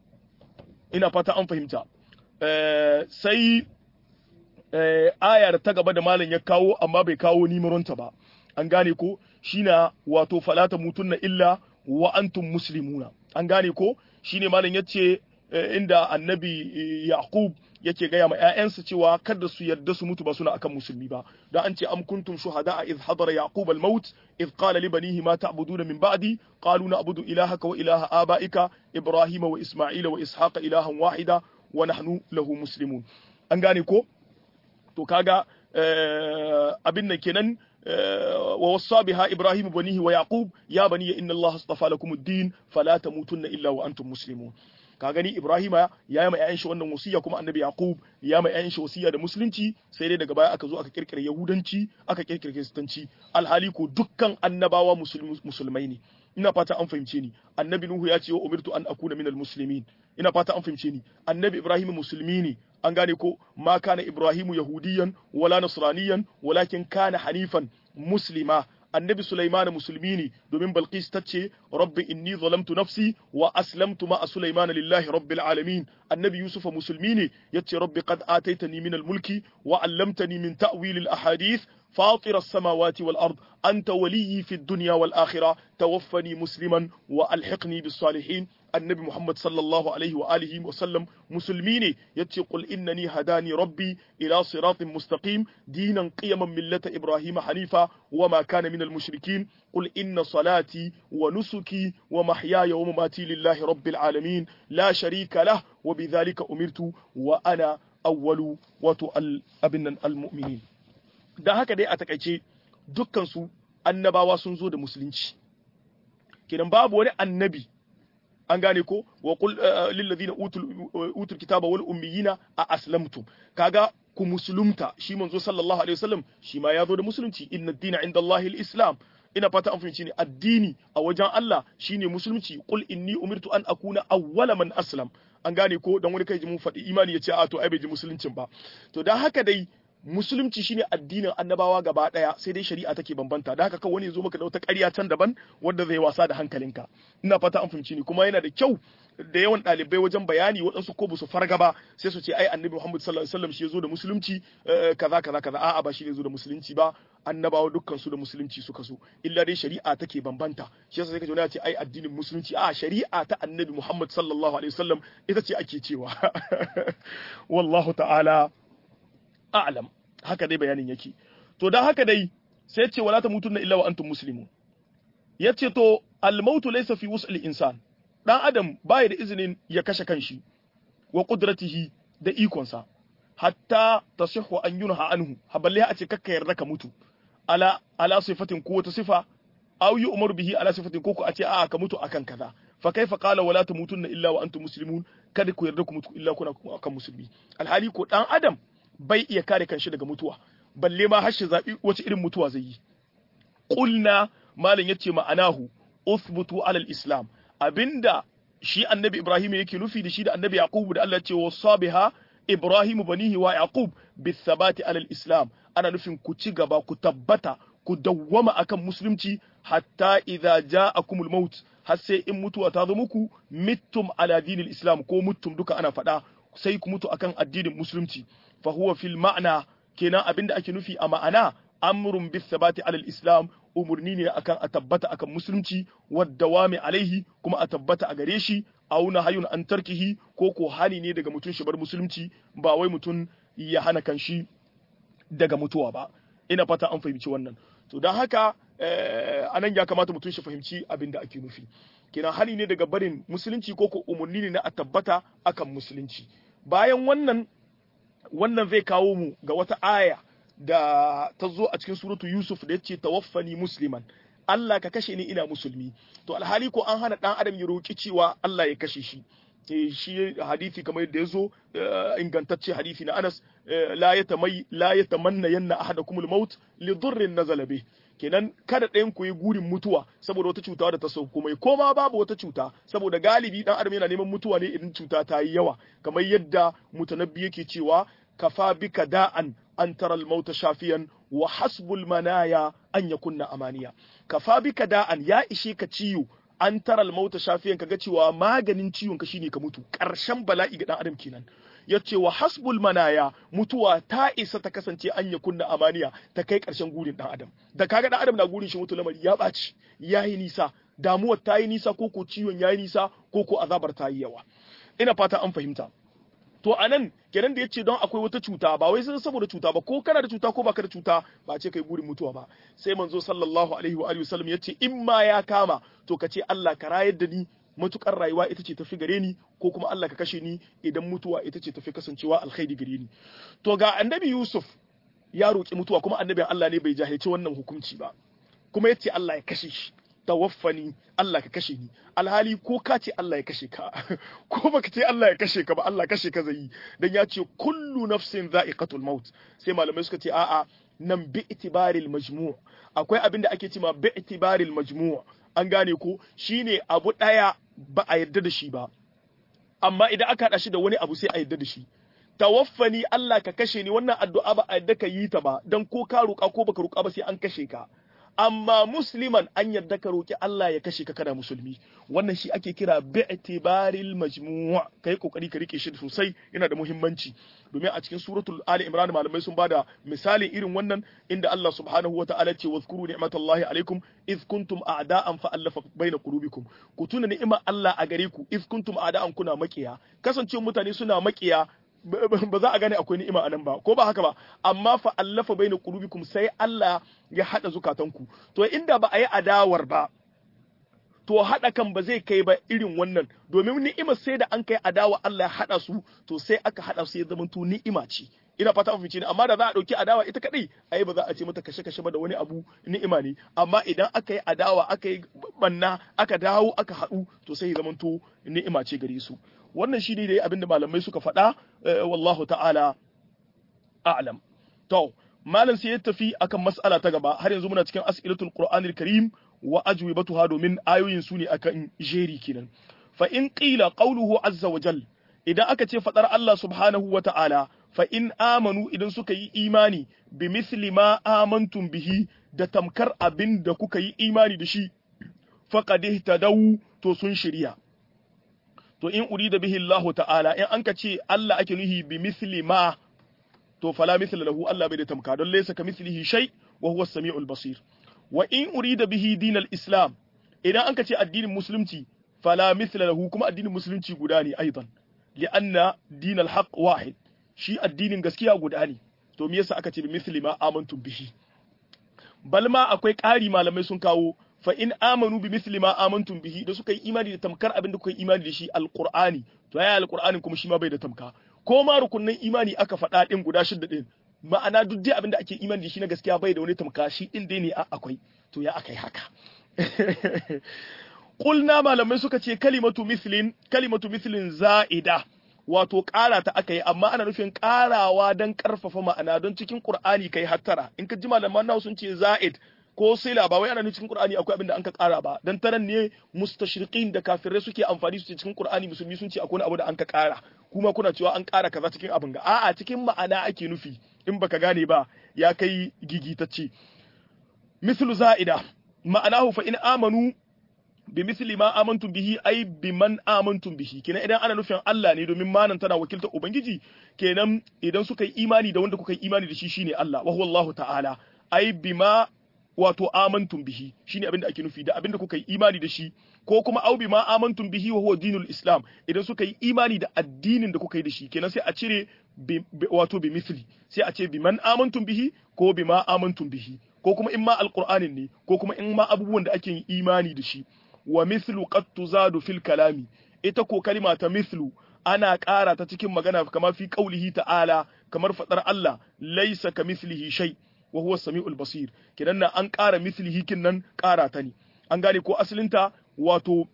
ina fata an fahimta sai ayar ta gaba da malam ya kawo amma bai kawo nimaronta ba an gane ko shine wato falata mutunna illa wa antum muslimuna an gane ko shine malam yace inda annabi yaqub yake gaya ma ƴaƴansa cewa kada su yarda su mutu ba suna akan musulmi ba dan an ce am kuntum shuhada idh hadara yaqub al maut idh qala li banihi ma ta'buduna min ba'di qalu na'budu ilahaka wa ilaha abaika ibrahima wa isma'ila wa ishaqa ilahan wahida wa nahnu lahu muslimun an gane ko to kaga abin nan kenan wa wassa biha ibrahim banihi wa yaqub ya bani inna allaha astafa lakum ad-din fala tamutunna illa wa antum muslimun ka gani ibrahima ya yi ma ƴaƴan shi wannan wasiya kuma annabi yaqub ya ma ƴaƴan shi wasiya da musulunci sai dai daga baya aka zo aka kirkire yahudanci aka kirkire kristanci alhali ko dukkan annabawa musulmai ne ina fata an fahimce ni annabi nuhu ya ce wa umirtu an akuna minal muslimin ina fata an fahimce ni annabi ibrahim musulmi ne an gane ko ma kana ibrahimu yahudiyan wala nasraniyan walakin kana hanifan muslima annabi Sulaiman musulmi ne domin Balqis ta ce rabbi inni zalamtu nafsi wa aslamtu ma Sulaiman lillahi rabbil alamin annabi Yusuf musulmi ne yace rabbi qad ataitani min al-mulki wa 'allamtani min ta'wil al-ahadith فاطر السماوات والأرض أنت ولي في الدنيا والآخرة توفني مسلما وألحقني بالصالحين النبي محمد صلى الله عليه وآله وسلم مسلمين يتقل إنني هداني ربي إلى صراط مستقيم دينا قيما ملة إبراهيم حنيفا وما كان من المشركين قل إن صلاتي ونسكي ومحياي ومماتي لله رب العالمين لا شريك له وبذلك أمرت وأنا أول وتؤل أبنا المؤمنين da haka dai a takaice dukkansu annabawa sun zo da musulunci kenan babu wani annabi an gane ko wa qul lil ladina utul utul kitaba wal ummiyina a aslamtum kaga ku musulunta shi manzo sallallahu alaihi wasallam shi ma ya zo da musulunci inna ad-dina inda Allahil islam ina fata an fahimci ne addini a wajen Allah shine musulunci qul inni umirtu an akuna awwala man aslam an gane ko dan wani kai ji mun faɗi imani ya ce a to ai bai ji musuluncin ba to dan haka dai musulunci shine addinin annabawa gaba daya sai dai shari'a take bambanta da haka kawai wani zo maka da wata ƙarya can daban wanda zai wasa da hankalinka ina fata an fahimci ni kuma yana da kyau da yawan ɗalibai wajen bayani waɗansu ko su farga ba sai su ce ai annabi Muhammad sallallahu alaihi wasallam shi ya zo da musulunci kaza kaza kaza a'a ba shi ne zo da musulunci ba annabawa dukkan su da musulunci suka so illa dai shari'a take bambanta shi yasa sai ka ji wani ce ai addinin musulunci a shari'a ta annabi Muhammad sallallahu alaihi wasallam ita ce ake cewa wallahu ta'ala a'lam haka dai bayanin yake to dan haka dai sai ce wala ta mutunna illa wa antum muslimun yace to al mautu laysa fi wus'il insan dan adam baya da izinin ya kashe kanshi wa qudratihi da ikonsa hatta tasihhu an yunha anhu haballe a ce kakka yarda ka mutu ala ala sifatin ko wata sifa aw yu'maru bihi ala sifatin ko ku a ce a'a ka mutu akan kaza fa kaifa qala wala tamutunna illa wa antum muslimun kada ku yarda ku mutu illa kuna akan musulmi alhali ko dan adam bai iya kare kanshi daga mutuwa balle ma har shi zabi wace irin mutuwa zai yi qulna malam yace ma'anahu uthbutu ala islam abinda shi annabi ibrahim yake nufi da shi da annabi yaqub da Allah ya ce wasabiha ibrahim banihi wa yaqub bithabati ala islam ana nufin ku ci gaba ku tabbata ku dawwama akan musulunci hatta idza ja'akumul maut har sai in mutuwa ta zo muku mittum ala dinil islam ko mutum duka ana faɗa sai ku mutu akan addinin musulunci fa huwa fil ma'na kenan abinda ake nufi a ma'ana amrun bis sabati alal islam umurni ne akan a tabbata akan musulunci waddawami alaihi kuma a tabbata a gare shi auna hayun an tarkihi ko ko hali ne daga mutun shi bar musulunci ba wai mutun ya hana kanshi daga mutuwa ba ina fata an fahimci wannan to don haka anan ya kamata mutum shi fahimci abin da ake nufi kenan hali ne daga barin musulunci ko ko umarni ne na a tabbata akan musulunci bayan wannan wannan zai kawo mu ga wata aya da ta zo a cikin suratu Yusuf da yace tawaffani musliman Allah ka kashe ni ina musulmi to alhali ko an hana dan adam ya roki cewa Allah ya kashe shi shi hadisi kamar yadda ya zo ingantacce hadisi na Anas la yatamai la yatamanna yanna ahadakumul maut li dhurrin nazala bih kenan kada ɗayan ku yi gurin mutuwa saboda wata cuta da ta sauko mai koma babu wata cuta saboda galibi dan adam yana neman mutuwa ne idan cuta ta yi yawa kamar yadda mutanabbi yake cewa kafa bika da'an an tara al-mauta shafiyan wa hasbul manaya an yakunna amaniya kafa bika da'an ya ishe ka ciwo an tara al-mauta shafiyan kaga cewa maganin ciwon ka shine ka mutu karshen bala'i ga dan adam kenan yace wa hasbul manaya mutuwa ta isa ta kasance an yakunna amaniya ta kai karshen gurin dan adam da kaga dan adam na gurin shi mutu lamari ya baci yayi nisa damuwar ta yi nisa ko ko ciwon yayi nisa ko ko azabar ta yi yawa ina fata an fahimta to anan kenan da yace don akwai wata cuta ba wai sai saboda cuta ba ko kana da cuta ko baka da cuta ba ce kai gurin mutuwa ba sai manzo sallallahu alaihi wa alihi wasallam yace in ma ya kama to ka ce Allah ka rayar da ni matukar rayuwa ita ce tafi gare ni ko kuma Allah ka kashe ni idan mutuwa ita ce tafi kasancewa alkhairi gare ni to ga annabi Yusuf ya roki mutuwa kuma annabin Allah ne bai jahilci wannan hukunci ba kuma yace Allah ya kashe shi tawaffani Allah ka kashe ni alhali ko ka ce Allah ya kashe ka ko baka ce Allah ya kashe ka ba Allah kashe ka zai dan ya ce kullu nafsin za'iqatul maut sai malamai suka ce a'a nan bi itibaril majmu' akwai abin da ake cewa bi itibaril majmu' an gane ko shine abu daya ba a yarda da shi ba amma idan aka hada shi da wani abu sai a yarda da shi tawaffani Allah ka kashe ni wannan addu'a ba a yarda ka yi ta ba dan ko ka roƙa ko baka roƙa ba sai an kashe ka amma musliman an yarda ka roki Allah ya kashe ka kana musulmi wannan shi ake kira bi'tibaril majmu' kai kokari ka rike shi sosai yana da muhimmanci domin a cikin suratul ali imran malamai sun bada misalin irin wannan inda Allah subhanahu wataala ce wazkuru ni'matallahi alaikum iz kuntum a'da'an fa allafa baina qulubikum ku tuna ni'imar Allah a gare ku iz kuntum a'da'an kuna makiya kasancewa mutane suna makiya ba za a gane akwai ni'ima anan ba ko ba haka ba amma fa allafa baina qulubikum sai Allah ya hada zukatanku to inda ba a yi adawar ba to hada kan ba zai kai ba irin wannan domin ni'ima sai da an kai adawa Allah ya hada su to sai aka hada su ya zama to ni'ima ce ina fata an fice ne amma da za a dauki adawa ita kadai ai ba za a ce mata kashe kashe ba da wani abu ni'ima ne amma idan aka yi adawa aka yi banna aka dawo aka haɗu to sai ya zama to ni'ima ce gare su wannan shi ne dai abinda malamai suka faɗa wallahu ta'ala a'lam to malam sai ya tafi akan mas'ala ta gaba har yanzu muna cikin as'ilatul qur'anil karim wa ajwibatuha domin ayoyin su ne akan jeri kenan fa in qila qawluhu azza wa jal idan aka ce fadar Allah subhanahu wa ta'ala fa in amanu idan suka yi imani bi misli ma amantum bihi da tamkar abin da kuka yi imani da shi faqad ihtadaw to sun shirya to in urida bihi Allah ta'ala in an ka ce Allah ake nuhi bi misli ma to fala misla lahu Allah bai da tamka don laysa ka mislihi shay wa huwa as-sami'ul basir wa in urida bihi dinal islam idan an ka ce addinin musulunci fala misla lahu kuma addinin musulunci guda ne aidan li'anna dinal haqq wahid shi addinin gaskiya guda ne to me yasa aka ce bi misli ma amantum bihi bal ma akwai ƙari malamai sun kawo fa in amanu bi misli ma amantum bihi da suka yi imani da tamkar abin da kuka yi imani da shi alqur'ani to ya alqur'anin kuma shi ma bai da tamka ko ma rukunnan imani aka faɗa din guda shidda din ma'ana duk dai abin da ake imani da shi na gaskiya bai da wani tamka shi din dai ne akwai to ya akai haka Kulna malamai suka ce kalimatu mislin kalimatu mislin za'ida wato ƙara ta aka yi amma ana nufin ƙarawa don ƙarfafa ma'ana don cikin Qur'ani kai hattara in ka ji malaman nawa sun ce za'id ko sila ba wai ana nufin cikin Qur'ani akwai abin da an ka ƙara ba dan taran ne mustashriqin da kafirai suke amfani su cikin Qur'ani musulmi sun ce akwai abu da an ka ƙara kuma kuna cewa an ƙara kaza cikin abin ga a'a cikin ma'ana ake nufi in baka gane ba ya kai gigitacce mislu za'ida ma'anahu fa in amanu bi misli ma amantum bihi ai bi man amantum bihi kenan idan ana nufin Allah ne domin manan tana wakiltar ubangiji kenan idan suka yi imani da wanda kuka yi imani da shi shine Allah wa huwa Allah ta'ala ai bima wato amantum bihi shine abin da ake nufi da abin da kuka yi imani da shi ko kuma au bima amantum bihi wa huwa dinul islam idan suka yi imani da addinin da kuka yi da shi kenan sai a cire wato bi misli sai a ce bi man amantum bihi ko bima amantum bihi ko kuma in ma alqur'anin ne ko kuma in ma abubuwan da ake yin imani da shi wa mithlu qad tuzadu fil kalami ita ko kalima ta mithlu ana ƙara ta cikin magana kamar fi qaulihi ta'ala kamar fadar Allah laysa ka mithlihi shay wa huwa samiul basir kidan nan an ƙara mithlihi kin nan ƙara ta ne an gane ko asalinta wato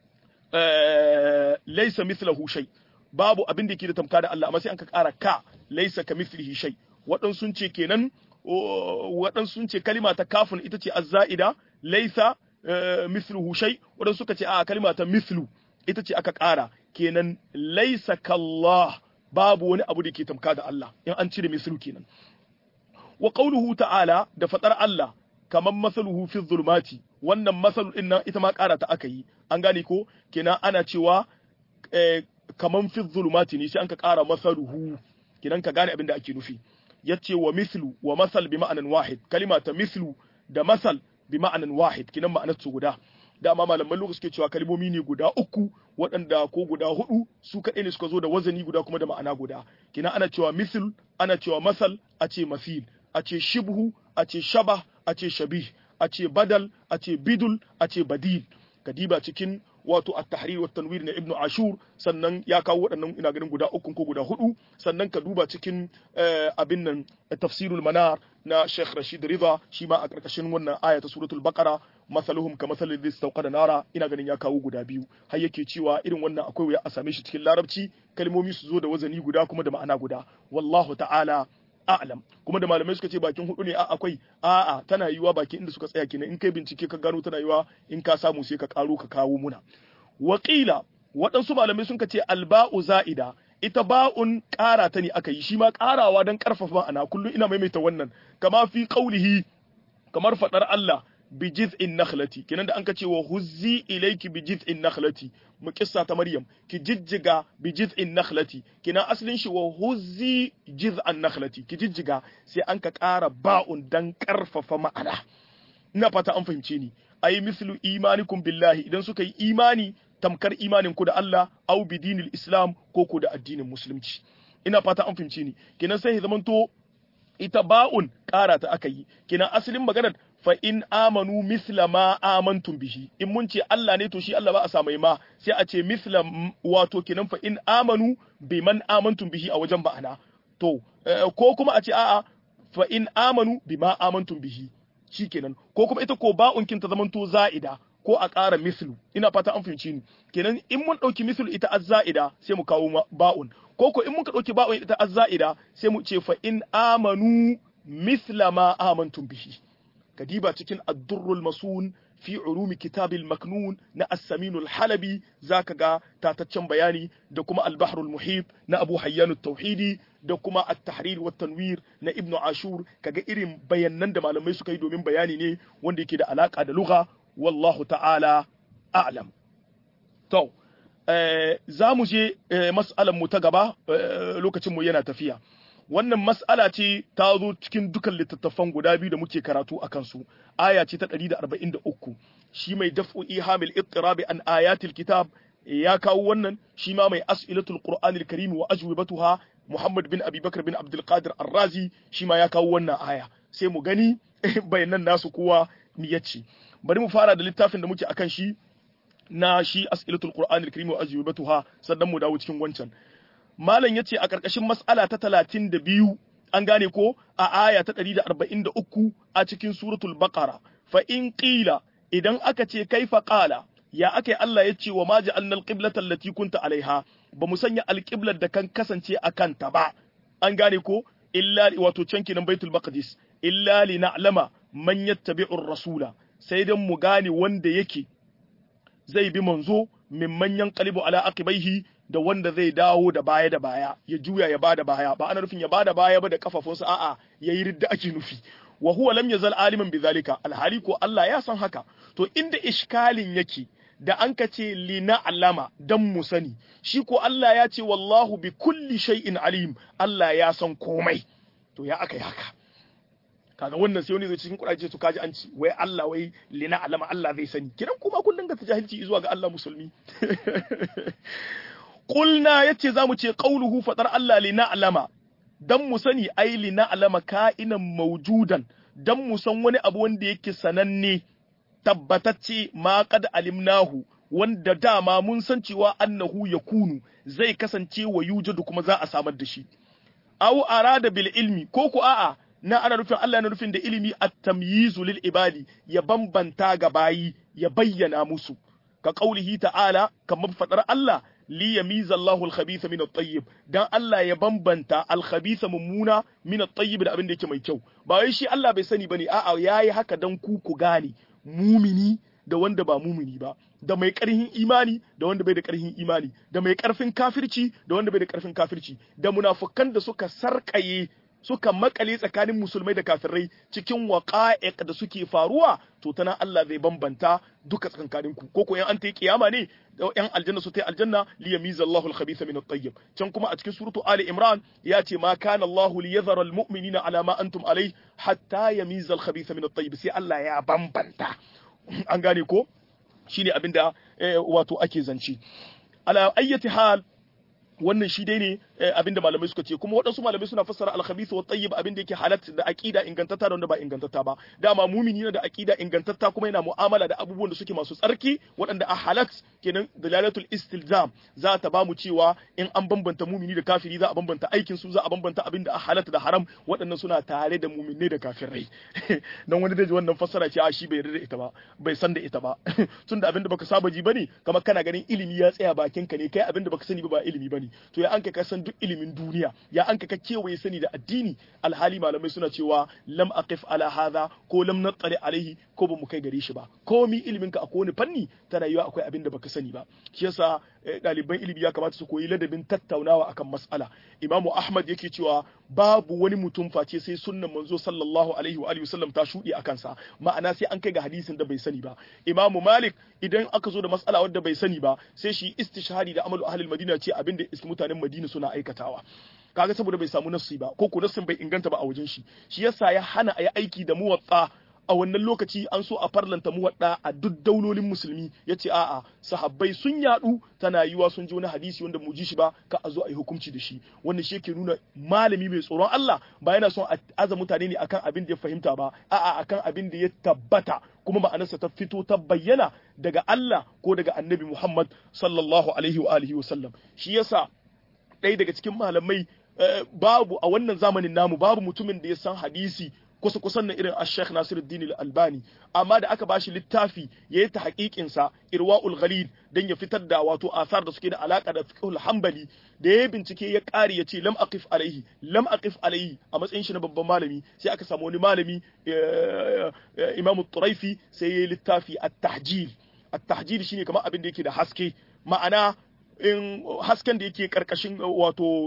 laysa mithlahu shay babu abin da ke da tamka da Allah amma sai an ka ƙara ka laysa ka mithlihi shay waɗansu sun ce kenan waɗansu sun ce kalima ta kafin ita ce azza'ida laysa mithluhu shay wadanda suka ce a kalma ta mithlu ita ce aka ƙara kenan laisa kallah babu wani abu da ke tamka da Allah in an cire mithlu kenan wa qawluhu ta'ala da fadar Allah kaman masaluhu fi zulmati wannan masalu din nan ita ma ƙara ta aka yi an gane ko kenan ana cewa kaman fi zulmati ne sai an ka ƙara masaluhu kenan ka gane abin da ake nufi yace wa mithlu wa masal bi ma'anan wahid kalima ta mithlu da masal bi ma'anan wahid kinan ma'anar su guda dama malaman lokaci suke cewa kalmomi ne guda uku waɗanda ko guda hudu su kaɗai ne suka zo da wazani guda kuma da ma'ana guda kinan ana cewa misl ana cewa masal a ce masil a ce shibhu a ce shabah a ce shabih a ce badal a ce bidul a ce badil kadiba cikin wato at-tahrir wa tanwir na ibnu ashur sannan ya kawo waɗannan ina ganin guda uku ko guda hudu sannan ka duba cikin abin nan tafsirul manar na Sheikh Rashid Riza shi ma a karkashin wannan aya ta suratul baqara masaluhum ka masalil ladhi istawqada nara ina ganin ya kawo guda biyu har yake cewa irin wannan akwai wuya a same shi cikin larabci kalmomi su zo da wazani guda kuma da ma'ana guda wallahu ta'ala a'lam kuma da malamai suka ce bakin hudu ne a akwai a'a tana yiwa bakin inda suka tsaya kenan in kai bincike ka gano tana yiwa in ka samu sai ka karo ka kawo muna Wakila waɗansu malamai sun ce alba'u za'ida ita ba'un ƙara ta ne aka yi shi ma ƙarawa don ƙarfafa ma'ana kullum ina maimaita wannan kama fi qaulihi kamar faɗar Allah bi jiz'in nakhlati kenan da an ka ce wa huzzi ilayki bi jiz'in nakhlati mu kissa ta maryam ki jijjiga bi jiz'in nakhlati kenan asalin shi wa huzzi jiz'an nakhlati ki jijjiga sai an ka ƙara ba'un dan ƙarfafa ma'ana ina fata an fahimce ni ayi mislu imanikum billahi idan suka yi imani tamkar imanin ku da Allah au bi dinil islam ko ku da addinin musulunci ina fata an fahimce ni kenan sai zamanto ita ba'un ƙara ta aka yi kenan asalin maganar fa in amanu misla ma amantum bihi in mun ce Allah ne to shi Allah ba a samai ma sai a ce misla wato kenan fa in amanu biman amantum bihi a wajen ba'ana to ko kuma a ce a'a fa in amanu bima amantum bihi shikenan ko kuma ita ko ba'un kin ta zamanto za'ida ko a ƙara mislu ina fata an fahimci ni kenan in mun ɗauki mislu ita azza'ida sai mu kawo ba'un ko ko in muka ɗauki ba'un ita azza'ida sai mu ce fa in amanu misla ma amantum bihi kadiba cikin ad-durrul masun fi ulumi kitabil maknun na as-samin al-halabi zaka ga tataccen bayani da kuma al-bahrul muhit na abu hayyan at-tauhidi da kuma at-tahrir wa tanwir na ibnu ashur kaga irin bayanan da malamai suka yi domin bayani ne wanda yake da alaka da lugha wallahu ta'ala a'lam to za mu je mas'alan mu ta gaba lokacin mu yana tafiya wannan mas'ala ce ta zo cikin dukan littattafan guda biyu da muke karatu a kansu aya ce ta 143 shi mai daf'u ihamil ittirabi an ayatil kitab ya kawo wannan shi ma mai as'ilatul qur'anil karim wa ajwibatuha muhammad bin abubakar bin abdul qadir ar-razi shi ma ya kawo wannan aya sai mu gani bayanan nasu kowa mi yace bari mu fara da littafin da muke akan shi na shi as'ilatul qur'anil karim wa ajwibatuha sannan mu dawo cikin wancan malam yace a karkashin mas'ala ta 32 an gane ko a aya ta 143 a cikin suratul baqara fa in qila idan aka ce kaifa qala ya aka Allah yace wa ma ja'alna al-qiblata allati kunta alaiha ba mu sanya alqiblar da kan kasance a kanta ba an gane ko illa wato can kenan baitul maqdis illa li na'lama man yattabi'ur rasula sai dan mu gane wanda yake zai bi manzo min manyan qalibu ala aqibaihi da wanda zai dawo da baya da baya ya juya ya bada baya ba ana nufin ya bada baya ba da kafafunsa a'a yayi ridda ake nufi wa huwa lam yazal aliman bizalika alhali ko Allah ya san haka to inda iskalin yake da an ka ce lina alama dan mu sani shi ko Allah ya ce wallahu bi kulli shay'in alim Allah ya san komai to ya aka yi haka kaga wannan sai wani zai cikin kuraje to kaji an ci wai Allah wai lina alama Allah zai sani kiran kuma kullun ga jahilci zuwa ga Allah musulmi Kulna yace zamu ce qauluhu fadar Allah lina alama dan mu sani ai lina alama ka'inan maujudan dan mu san wani abu wanda yake sananne tabbatacce ma qad alimnahu wanda dama mun san cewa annahu yakunu zai kasance wa yujadu kuma za a samar da shi aw arada bil ilmi ko ku a'a na ana nufin Allah na nufin da ilimi at-tamyizu lil ibadi ya bambanta ga bayi ya bayyana musu ka qaulihi ta'ala kamar fadar Allah li yamiza Allahu al-khabitha min at-tayyib dan Allah ya bambanta al-khabitha mummuna min at-tayyib da abin da yake mai kyau ba wai shi Allah bai sani bane a'a yayi haka dan ku ku gane mumini da wanda ba mumini ba da mai karhin imani da wanda bai da karhin imani da mai karfin kafirci da wanda bai da karfin kafirci da munafukan da suka sarkaye suka makale tsakanin musulmai da kafirai cikin waqa'iq da suke faruwa to tana Allah zai bambanta duka tsakankanin ku ko ko yan an ta kiyama ne yan aljanna su ta aljanna li yamiza Allahu al-khabitha min at-tayyib can kuma a cikin suratu Ali Imran ya ce ma kana Allahu li yadhara al-mu'minina ala ma antum alayh hatta yamiza al-khabitha min at-tayyib sai Allah ya bambanta an gane ko shine abinda wato ake zance ala ayyati hal wannan shi dai ne abinda malamai suka ce kuma waɗansu malamai suna fassara al-khabith wa tayyib abinda yake halat da aqida ingantatta da wanda ba ingantatta ba dama mumini ne da aqida ingantatta kuma yana mu'amala da abubuwan da suke masu tsarki waɗanda a halat kenan dalalatul istilzam za ta ba mu cewa in an bambanta mumini da kafiri za a bambanta aikin su za a bambanta abinda a halat da haram waɗannan suna tare da muminai da kafirai dan wani da wannan fassara ce a shi bai yarda da ita ba bai san da ita ba tunda abinda baka saba ji bane kamar kana ganin ilimi ya tsaya bakin ka ne kai abinda baka sani ba ba ilimi bane to ya an ka san duk ilimin duniya ya an ka kewaye sani da addini alhali malamai suna cewa lam aqif ala hadha ko lam nattali alaihi ko ba mu kai gare shi ba komi ilimin ka a kowane fanni ta rayuwa akwai abin da baka sani ba shi yasa ɗaliban ilimi ya kamata su koyi ladabin tattaunawa akan mas'ala imamu ahmad yake cewa babu wani mutum face sai sunnan manzo sallallahu alaihi wa alihi wasallam ta shuɗe a kansa ma'ana sai an kai ga hadisin da bai sani ba imamu malik idan aka zo da mas'ala wadda bai sani ba sai shi istishhadi da amalu ahlul madina ce abin da iski mutanen madina suna aikatawa kaga saboda bai samu nassi ba ko ko nassin bai inganta ba a wajen shi shi yasa ya hana a yi aiki da muwatsa a wannan lokaci an so a farlanta muwadda a duk daulolin musulmi ya ce a'a sahabbai sun yadu tana yiwa sun ji wani hadisi wanda mu ji shi ba ka a zo a yi hukunci da shi wannan shi yake nuna malami mai tsoron Allah ba yana son a aza mutane ne akan abin da ya fahimta ba a'a akan abin da ya tabbata kuma ma'anarsa ta fito ta bayyana daga Allah ko daga Annabi Muhammad sallallahu alaihi wa alihi wa sallam shi yasa ɗaya daga cikin malamai babu a wannan zamanin namu babu mutumin da ya san hadisi kusa kusan na irin Sheikh Nasiruddin Al-Albani amma da aka bashi littafi yayi ta haƙiƙin sa Irwaul Ghalil dan ya fitar da wato asar da suke da alaka da fiqhul hanbali da yayi bincike ya ƙari yace lam aqif alaihi lam aqif alaihi a matsayin shi na babban malami sai aka samu wani malami Imam Turaifi sai yayi littafi At-Tahjil At-Tahjil shine kamar abin da yake da haske ma'ana in hasken da yake karkashin wato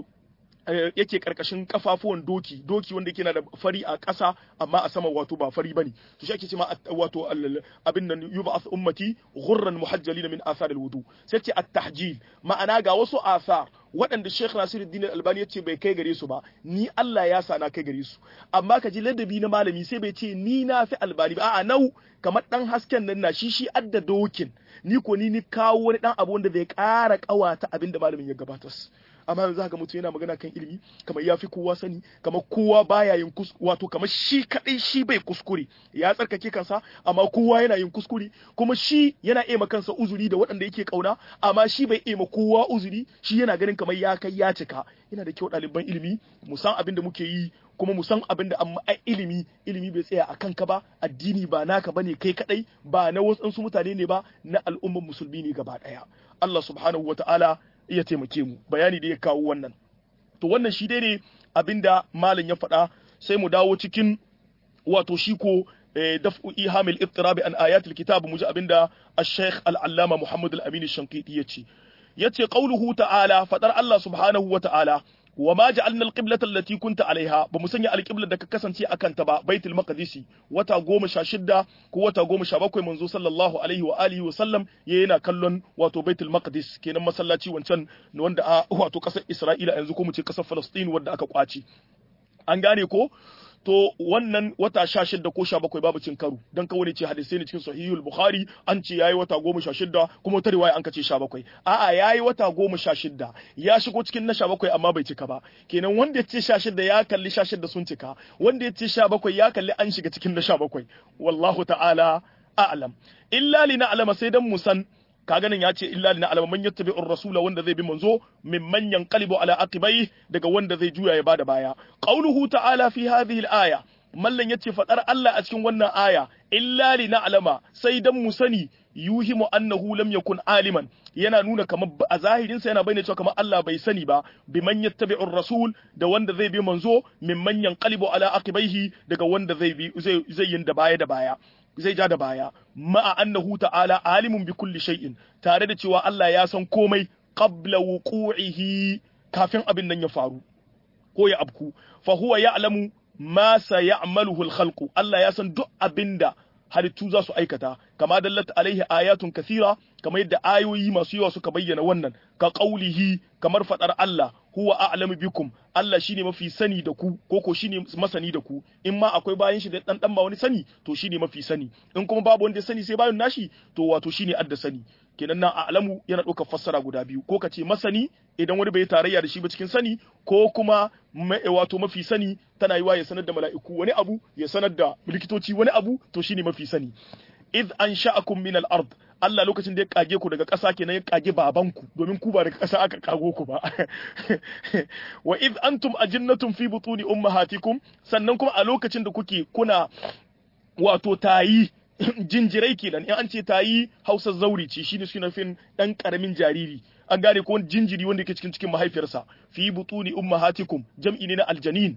yake karkashin kafafuwan doki doki wanda yake na da fari a ƙasa amma a sama wato ba fari bane to shi ake cewa wato abin nan yub'ath ummati ghurran muhajjalin min athar alwudu sai ce at-tahjil ma'ana ga wasu asar waɗanda Sheikh Nasiruddin Al-Albani yace bai kai gare su ba ni Allah ya sa na kai gare su amma ka ji ladabi na malami sai bai ce ni na fi Albani ba a'a nau kamar dan hasken nan na shi shi adda dokin ni ko ni ni kawo wani dan abu wanda zai ƙara ƙawata abin da malamin ya gabatar amma yanzu haka mutum yana magana kan ilimi kamar ya fi kowa sani kamar kowa baya yin wato kamar shi kadai shi bai kuskure ya tsarkake kansa amma kowa yana yin kuskure kuma shi yana ema kansa uzuri da waɗanda yake kauna amma shi bai ema kowa uzuri shi yana ganin kamar ya kai ya cika yana da kyau ɗaliban ilimi mu san abin da muke yi kuma mu san abin da amma ilimi ilimi bai tsaya a kanka ba addini ba naka bane kai kadai ba na wasu mutane ne ba na al'ummar musulmi ne gaba daya Allah subhanahu wataala iya taimake mu bayani da ya kawo wannan to wannan shi dai ne abinda malam ya faɗa sai mu dawo cikin wato shi ko daf'u ihamil ittirabi an ayatul kitab mu ji abinda ash-shaykh al-allama Muhammad al-Amin ash-Shanqiti yace yace qauluhu ta'ala fadar Allah subhanahu wa ta'ala wa ma ja'alna al-qiblata allati kunta alaiha ba mu sanya al-qiblar da ka kasance akan ta ba baitul maqdisi wata goma sha shidda ko wata goma sha bakwai manzo sallallahu alaihi wa alihi wa sallam yana kallon wato baitul maqdis kenan masallaci wancan wanda a wato kasar Isra'ila yanzu ko mu ce kasar Palestine wanda aka kwaci an gane ko to wannan wata sha shidda ko sha bakwai babu cin karo dan kawai ce hadisai ne cikin sahihul bukhari an ce yayi wata goma sha shidda kuma wata riwaya an kace sha bakwai a'a yayi wata goma sha shidda ya shigo cikin na sha bakwai amma bai cika ba kenan wanda ya ce sha shidda ya kalli sha shidda sun cika wanda ya ce sha bakwai ya kalli an shiga cikin na sha bakwai wallahu ta'ala a'lam illa li na'lama sai dan mu san kaga nan ya ce illa lina alama man yattabi'ur rasula wanda zai bi manzo min man yanqalibu ala aqibai daga wanda zai juya ya bada baya qauluhu ta'ala fi hadhihi al-aya mallan yace fadar Allah a cikin wannan aya illa lina alama sai dan mu sani yuhimu annahu lam yakun aliman yana nuna kamar a zahirin sa yana bayyana cewa kamar Allah bai sani ba bi man yattabi'ur rasul da wanda zai bi manzo min man yanqalibu ala aqibaihi daga wanda zai bi zai zai yin da baya da baya zai ja da baya ma'a annahu ta'ala alimun bi kulli shay'in tare da cewa Allah ya san komai qabla wuqu'ihi kafin abin nan ya faru ko ya abku fa huwa ya'lamu ma sayamaluhu al-khalqu Allah ya san duk abinda halittu za su aikata kama dallat alaihi ayatun kathira kamar yadda ayoyi masu yawa suka bayyana wannan ka qaulihi kamar fadar Allah huwa a'lamu bikum Allah shine mafi sani da ku ko ko shine masani da ku in ma akwai bayan shi da dan dan ba wani sani to shine mafi sani in kuma babu wanda sani sai bayan nashi to wato shine adda sani kenan nan a'lamu yana ɗaukar fassara guda biyu ko ka ce masani idan wani bai tarayya da shi ba cikin sani ko kuma wato mafi sani tana yiwa ya sanar da mala'iku wani abu ya sanar da likitoci wani abu to shine mafi sani id an sha'akum min al-ard Allah lokacin da ya kage ku daga ƙasa kenan ya kage babanku domin ku ba daga ƙasa aka kago ku ba wa id antum ajinnatun fi butuni ummahatikum sannan kuma a lokacin da kuke kuna wato tayi jinjirai kenan in an ce tayi Hausa zauri ce shine suna fin dan karamin jariri an gane ko jinjiri wanda yake cikin cikin mahaifiyarsa fi butuni ummahatikum jam'i ne na aljanin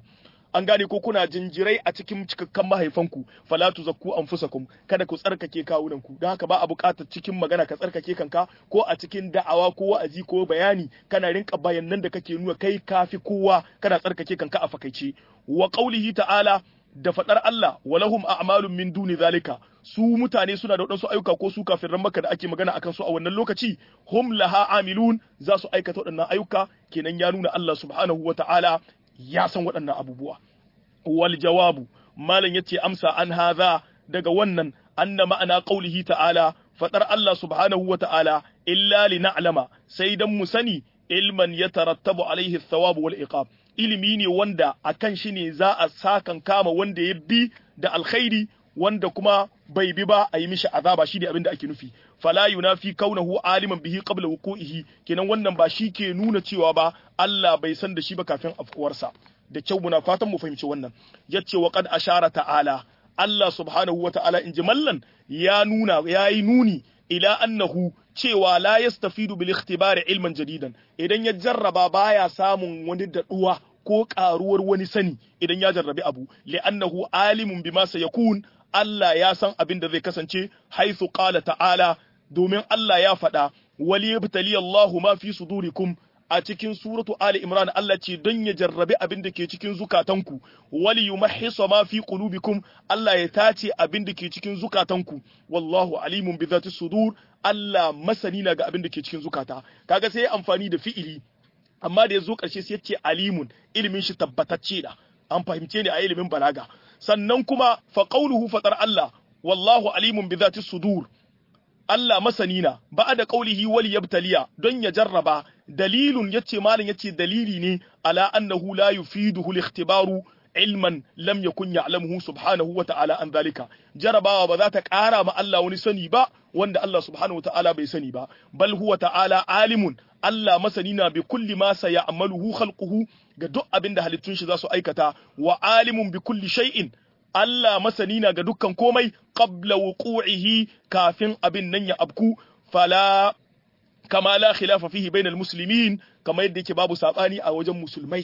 an gane ko kuna jinjirai a cikin cikakkan mahaifanku fala tuzakku anfusakum kada ku tsarkake kawunan ku don haka ba a buƙatar cikin magana ka tsarkake kanka ko a cikin da'awa ko wa'azi ko bayani kana rinka bayanan da kake nuna kai kafi kowa kana tsarkake kanka a fakaice wa qaulihi ta'ala da faɗar Allah walahum a'malun min duni zalika su mutane suna da waɗansu ayyuka ko su kafin maka da ake magana akan su a wannan lokaci hum laha amilun za su aikata waɗannan ayyuka kenan ya nuna Allah subhanahu wa ta'ala ya san waɗannan abubuwa wal jawabu malam yace amsa an hadha daga wannan anna ma'ana qaulihi ta'ala faɗar Allah subhanahu wa ta'ala illa li na'lama sai dan mu sani ilman yatarattabu alaihi thawab wal iqab ilimi ne wanda a kan shi ne za a sakan kama wanda ya bi da alkhairi wanda kuma bai bi ba a yi mishi azaba shi ne abin da ake nufi fala yunafi kaunahu aliman bihi qabla wuqu'ihi kenan wannan ba shi ke nuna cewa ba Allah bai san da shi ba kafin afkuwarsa da kyau muna fatan mu fahimci wannan yace wa qad ashara ta'ala Allah subhanahu wa ta'ala in ji mallan ya nuna yayi nuni ila annahu cewa la yastafidu bil ikhtibari ilman jadidan idan ya jarraba baya samun wani daɗuwa ko ƙaruwar wani sani idan ya jarrabi abu li'annahu alimun bima sayakun Allah ya san abin da zai kasance haithu qala ta'ala domin Allah ya faɗa wali yabtali Allahu ma fi sudurikum a cikin suratu Ali Imran Allah ce don ya jarrabi abin da ke cikin zukatanku wali yumahhisa ma fi qulubikum Allah ya tace abin da ke cikin zukatanku wallahu alimun bi zati sudur Allah masani na ga abin da ke cikin zukata kaga sai amfani da fi'ili amma da ya zo ƙarshe sai yace alimun ilimin shi tabbatacce da an fahimce ne a ilimin balaga sannan kuma fa qawluhu fatar Allah wallahu alimun bi zati sudur Allah masani na ba da qaulihi wal yabtaliya don ya jarraba dalilun yace malam yace dalili ne ala annahu la yufiduhu al-ikhtibaru ilman lam yakun ya'lamuhu subhanahu wa ta'ala an zalika jarabawa ba za ta ƙara ma Allah wani sani ba wanda Allah subhanahu wa ta'ala bai sani ba bal huwa ta'ala alimun Allah masani na bi kulli ma sayamaluhu khalquhu ga duk abin da halittun shi za su aikata wa alimun bi kulli shay'in Allah masani na ga dukkan komai qabla wuqu'ihi kafin abin nan ya abku fala kama la khilafa fihi bainal muslimin kama yadda yake babu sabani a wajen musulmai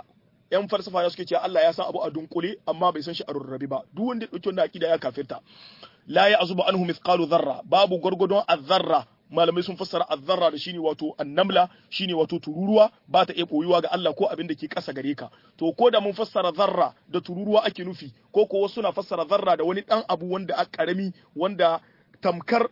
yan falsafa ya suke cewa Allah ya san abu a dunkule amma bai san shi a rurrabe ba duk wanda ya dauki wannan akida ya kafirta la ya azubu anhu mithqalu dharra babu gurgudun azzarra malamai sun fassara azzarra da shine wato annamla shine wato tururuwa ba ta iya koyuwa ga Allah ko abin da ke ƙasa gare ka to ko da mun fassara zarra da tururuwa ake nufi ko ko wasu na fassara zarra da wani dan abu wanda a karami wanda tamkar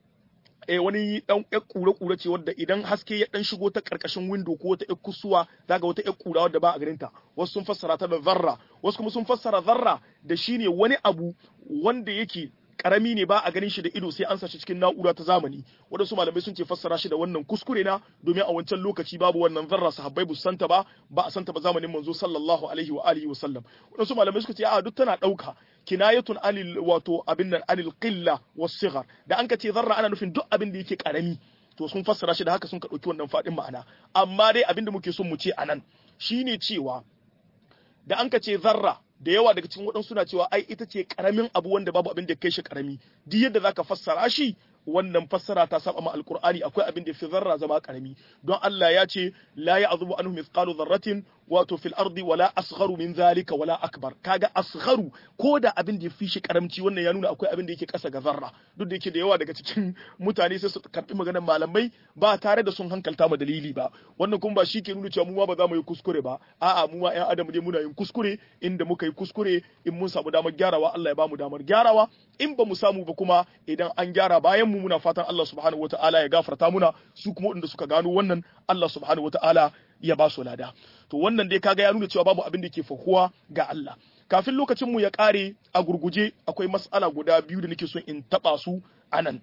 eh wani dan ƴar kura kura ce wadda idan haske ya dan shigo ta karkashin window ko wata ƴar kusuwa zaga wata ƴar kura wadda ba a garin ta wasu sun fassara ta da zarra wasu kuma sun fassara zarra da shine wani abu wanda yake karami ne ba a ganin shi da ido sai an sa shi cikin na'ura ta zamani waɗansu malamai sun ce fassara shi da wannan kuskure na domin a wancan lokaci babu wannan zarra sahabbai bu santa ba ba a santa ba zamanin manzo sallallahu alaihi wa alihi wa sallam waɗansu malamai suka ce a duk tana ɗauka kinayatun anil wato abin nan anil qilla was sighar da an ka ce zarra ana nufin duk abin da yake karami to sun fassara shi da haka sun ka ɗauki wannan faɗin ma'ana amma dai abin da muke son mu ce anan shine cewa da an ka ce zarra da yawa daga cikin waɗansu suna cewa ai ita ce karamin abu wanda babu abin da kai shi karami duk yadda zaka fassara shi wannan fassara ta saba ma alqur'ani akwai abin da fi zarra zama karami don Allah ya ce la ya'zubu anhu mithqalu dharratin wato fil ardi wala asgharu min zalika wala akbar kaga asgharu ko da abin da fi shi karamci wannan ya nuna akwai abin da yake kasa ga zarra duk da yake da yawa daga cikin mutane sai su karbi maganar malamai ba tare da sun hankalta ma dalili ba wannan kuma ba shi ke nuna cewa mu ma ba za mu yi kuskure ba a'a mu ma ƴan adam dai muna yin kuskure inda muka yi kuskure in mun samu damar gyarawa Allah ya ba mu damar gyarawa in ba mu samu ba kuma idan an gyara bayan mu muna fatan Allah subhanahu wataala ya gafarta muna su kuma waɗanda suka gano wannan Allah subhanahu wataala ya ba su lada to wannan dai kaga ya nuna cewa babu abin da ke fahuwa ga Allah kafin lokacin mu ya kare a gurguje akwai mas'ala guda biyu da nake son in taba su anan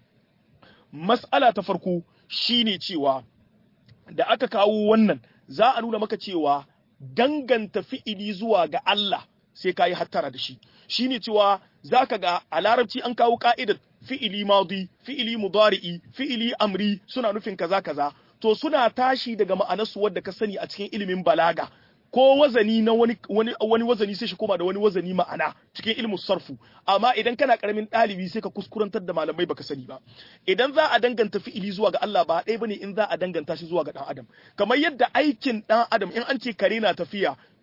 mas'ala ta farko shine cewa da aka kawo wannan za a nuna maka cewa danganta fi'ili zuwa ga Allah sai ka yi hattara da shi shine cewa zaka ga a larabci an kawo ka'idar fi'ili madi fi'ili mudari'i fi'ili amri suna nufin kaza kaza to suna tashi daga ma'anarsu wadda ka sani a cikin ilimin balaga ko wazani na wani wani wani wazani sai shi koma da wani wazani ma'ana cikin ilmin sarfu amma idan kana karamin ɗalibi sai ka kuskurantar da malamai baka sani ba idan za a danganta fi'ili zuwa ga Allah ba ɗaya bane in za a danganta shi zuwa ga dan adam kamar yadda aikin dan adam in an ce kare na tafiya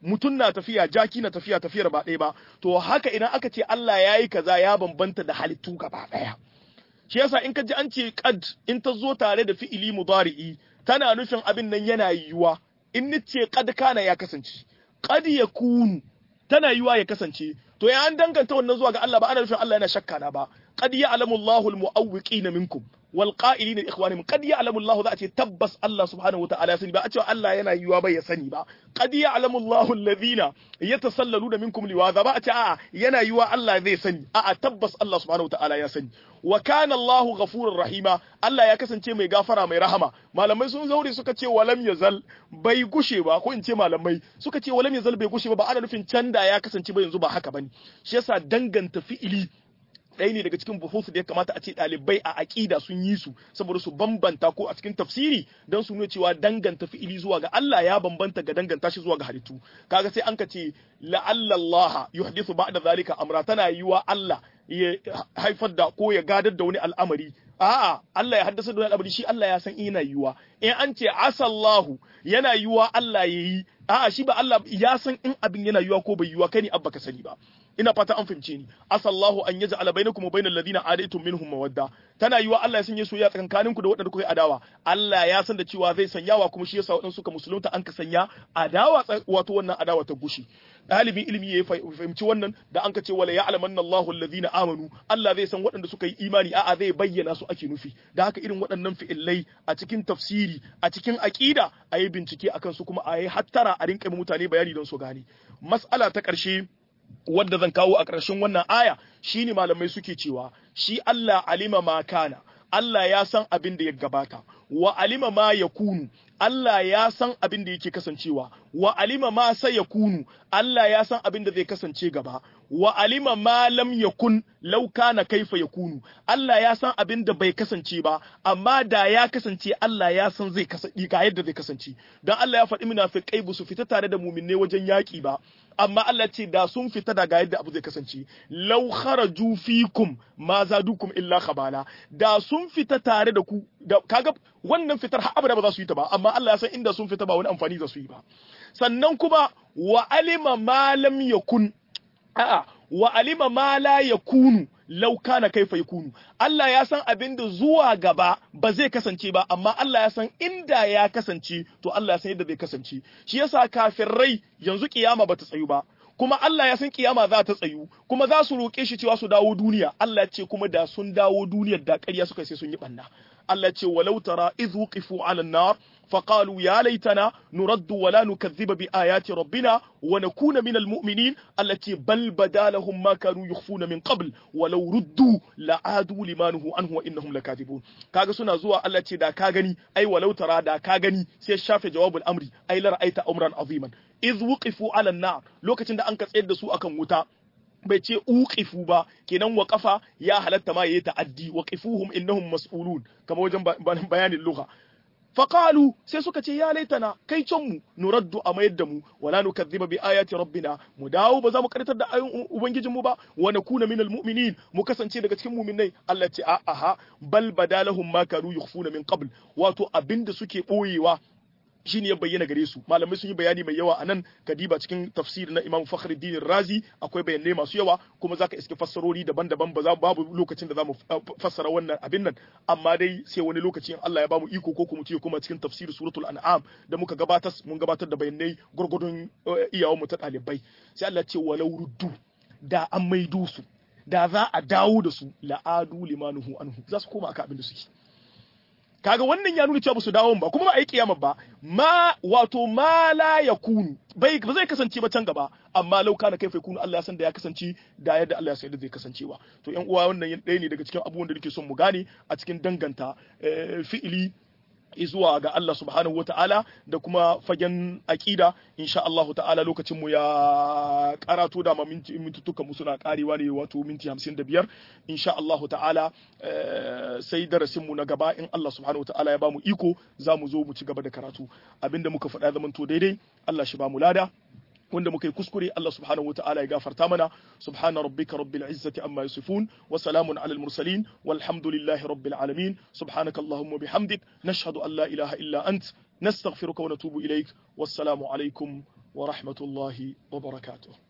mutum na tafiya jaki na tafiya tafiyar ba ɗaya ba to haka idan aka ce Allah ya yi kaza ya bambanta da halittu gaba ɗaya shi yasa in ka ji an ce qad in ta zo tare da fi'ili mudari'i tana nufin abin nan yana yiwuwa in ni ce qad kana ya kasance qad yakunu tana yiwuwa ya kasance to ya an danganta wannan zuwa ga Allah ba ana nufin Allah yana shakka na ba qad ya'lamu Allahu al-mu'awwiqina minkum wal qa'ilina li ikhwanihim qad ya'lamu Allahu za a ce tabbas Allah subhanahu wa ta'ala ya sani ba a ce Allah yana yiwuwa ba ya sani ba qad ya'lamu Allahu alladhina yatasallaluna minkum liwaza ba a ce a'a yana yiwuwa Allah zai sani a'a tabbas Allah subhanahu wa ta'ala ya sani wa kana Allahu ghafurur rahima Allah ya kasance mai gafara mai rahama malamai sun zaure suka ce walam yazal bai gushe ba ko in ce malamai suka ce walam yazal bai gushe ba ba ana nufin canda ya kasance ba yanzu ba haka bane shi yasa danganta fi'ili ɗaya ne daga cikin buhusu da ya kamata a ce ɗalibai a aƙida sun yi su saboda su bambanta ko a cikin tafsiri don su nuna cewa danganta fi'ili zuwa ga Allah ya bambanta ga danganta shi zuwa ga halittu kaga sai an ka ce la'allallaha yuhdithu ba'da zalika amra tana yiwa Allah ya haifar da ko ya gadar da wani al'amari a'a Allah ya haddasa da wani al'amari shi Allah ya san ina yiwa in an ce asallahu yana yiwa Allah ya yi a'a shi ba Allah ya san in abin yana yiwa ko bai yiwa kai ne abba ka sani ba ina fata an fahimce ni asallahu an yaj'ala bainakum wa bainal ladina adaitum minhum mawadda tana yiwa Allah ya sanya soyayya tsakankanin ku da waɗanda kuka yi adawa Allah ya san da cewa zai sanyawa kuma shi yasa waɗansu suka musulunta an ka sanya adawa wato wannan adawa ta gushi ɗalibin ilimi ya fahimci wannan da an ka ce wala ya'lamanna Allahu alladhina amanu Allah zai san waɗanda suka yi imani a'a zai bayyana su ake nufi da haka irin waɗannan fi'illai a cikin tafsiri a cikin aqida a yi bincike akan su kuma a yi hattara a rinka mutane bayani don su gane mas'ala ta ƙarshe wadda zan kawo a ƙarshen wannan aya shine malamai suke cewa shi Allah alima ma kana Allah ya san abin da ya gabata wa alima ma yakunu Allah ya san abin da yake kasancewa wa alima ma sai yakunu Allah ya san abin da zai kasance gaba wa alima ma lam yakun law kana kaifa yakunu Allah ya san abin da bai kasance ba amma da ya kasance Allah ya san zai kasance ga yadda zai kasance dan Allah ya faɗi munafiqai ba su fita tare da mu'minne wajen yaki ba amma Allah ce da sun fita daga yadda abu zai kasance law kharaju fikum ma zadukum illa khabala da sun fita tare da ku da kaga wannan fitar har abada ba za su yi ta ba amma Allah ya san inda sun fita ba wani amfani za su yi ba sannan kuma wa alima ma lam yakun a'a wa alima ma la yakunu law kana kaifa yakunu Allah ya san abin da zuwa gaba ba zai kasance ba amma Allah ya san inda ya kasance to Allah ya san yadda zai kasance shi yasa kafirai yanzu kiyama bata tsayu ba kuma Allah ya san kiyama za ta tsayu kuma za su roƙe shi cewa su dawo duniya Allah ya ce kuma da sun dawo duniyar da ƙarya suka sai sun yi banna Allah ya ce walau tara idh wuqifu 'ala an-nar فقالوا يا ليتنا نرد ولا نكذب بآيات ربنا ونكون من المؤمنين التي بل بدا لهم ما كانوا يخفون من قبل ولو ردوا لعادوا لما نهوا عنه وإنهم لكاذبون kaga suna zuwa Allah ce da ka gani ai walau tara da ka gani sai shafe jawabul amri ai la ra'aita amran aziman iz wuqifu ala nar lokacin da an ka tsayar da su akan wuta bai ce uqifu ba kenan waqafa ya halatta ma yayi ta'addi waqifuhum innahum mas'ulun kamar wajen bayanin lugha faƙalu sai suka ce ya laitana kai can mu nuraddu a mayar da mu wala nukazziba bi ayati rabbina mu dawo ba za mu karitar da ayoyin ubangijin mu ba wa nakuna minal mu'minin mu kasance daga cikin mu'minai Allah ce a'a bal badalahum ma kanu yukhfuna min qabl wato abinda suke boyewa shine ya bayyana gare su malamai sun yi bayani mai yawa anan kadiba cikin tafsir na Imam Fakhruddin Razi akwai bayanai masu yawa kuma zaka iske fassarori daban-daban ba za babu lokacin da zamu fassara wannan abin nan amma dai sai wani lokaci in Allah ya bamu iko ko kuma tiyo kuma cikin tafsir suratul an'am da muka gabatar mun gabatar da bayanai gurgurdun iyawan mu ta dalibai sai Allah ce walau ruddu da an maido su da za a dawo da su la'adu limanuhu anhu za su koma aka abin da suke kaga wannan ya nuna cewa ba su dawo ba kuma ba a yi kiyama ba ma wato ma la yakunu bai ba zai kasance ba can gaba amma lau kana kai kunu Allah ya san da ya kasance da yadda Allah ya san da zai kasancewa to ƴan uwa wannan ɗaya ne daga cikin abubuwan da nake son mu gane a cikin danganta fi'ili zuwa ga Allah subhanahu wata'ala da kuma fagen aƙida insha Allah ta'ala lokacin mu ya karato da minti mintutuka mu suna karewa ne wato minti 55 insha Allah ta'ala sai darasin mu na gaba in Allah subhanahu wata'ala ya bamu iko za mu zo mu ci gaba da karatu abinda muka faɗa zaman to daidai Allah shi ba mu lada wanda muka yi kuskure Allah subhanahu wataala ya gafarta mana subhana rabbika rabbil izzati amma yasifun wa salamun alal mursalin walhamdulillahi rabbil alamin subhanaka allahumma bihamdik nashhadu an la ilaha illa ant nastaghfiruka wa natubu ilaik wassalamu alaikum wa rahmatullahi wa barakatuh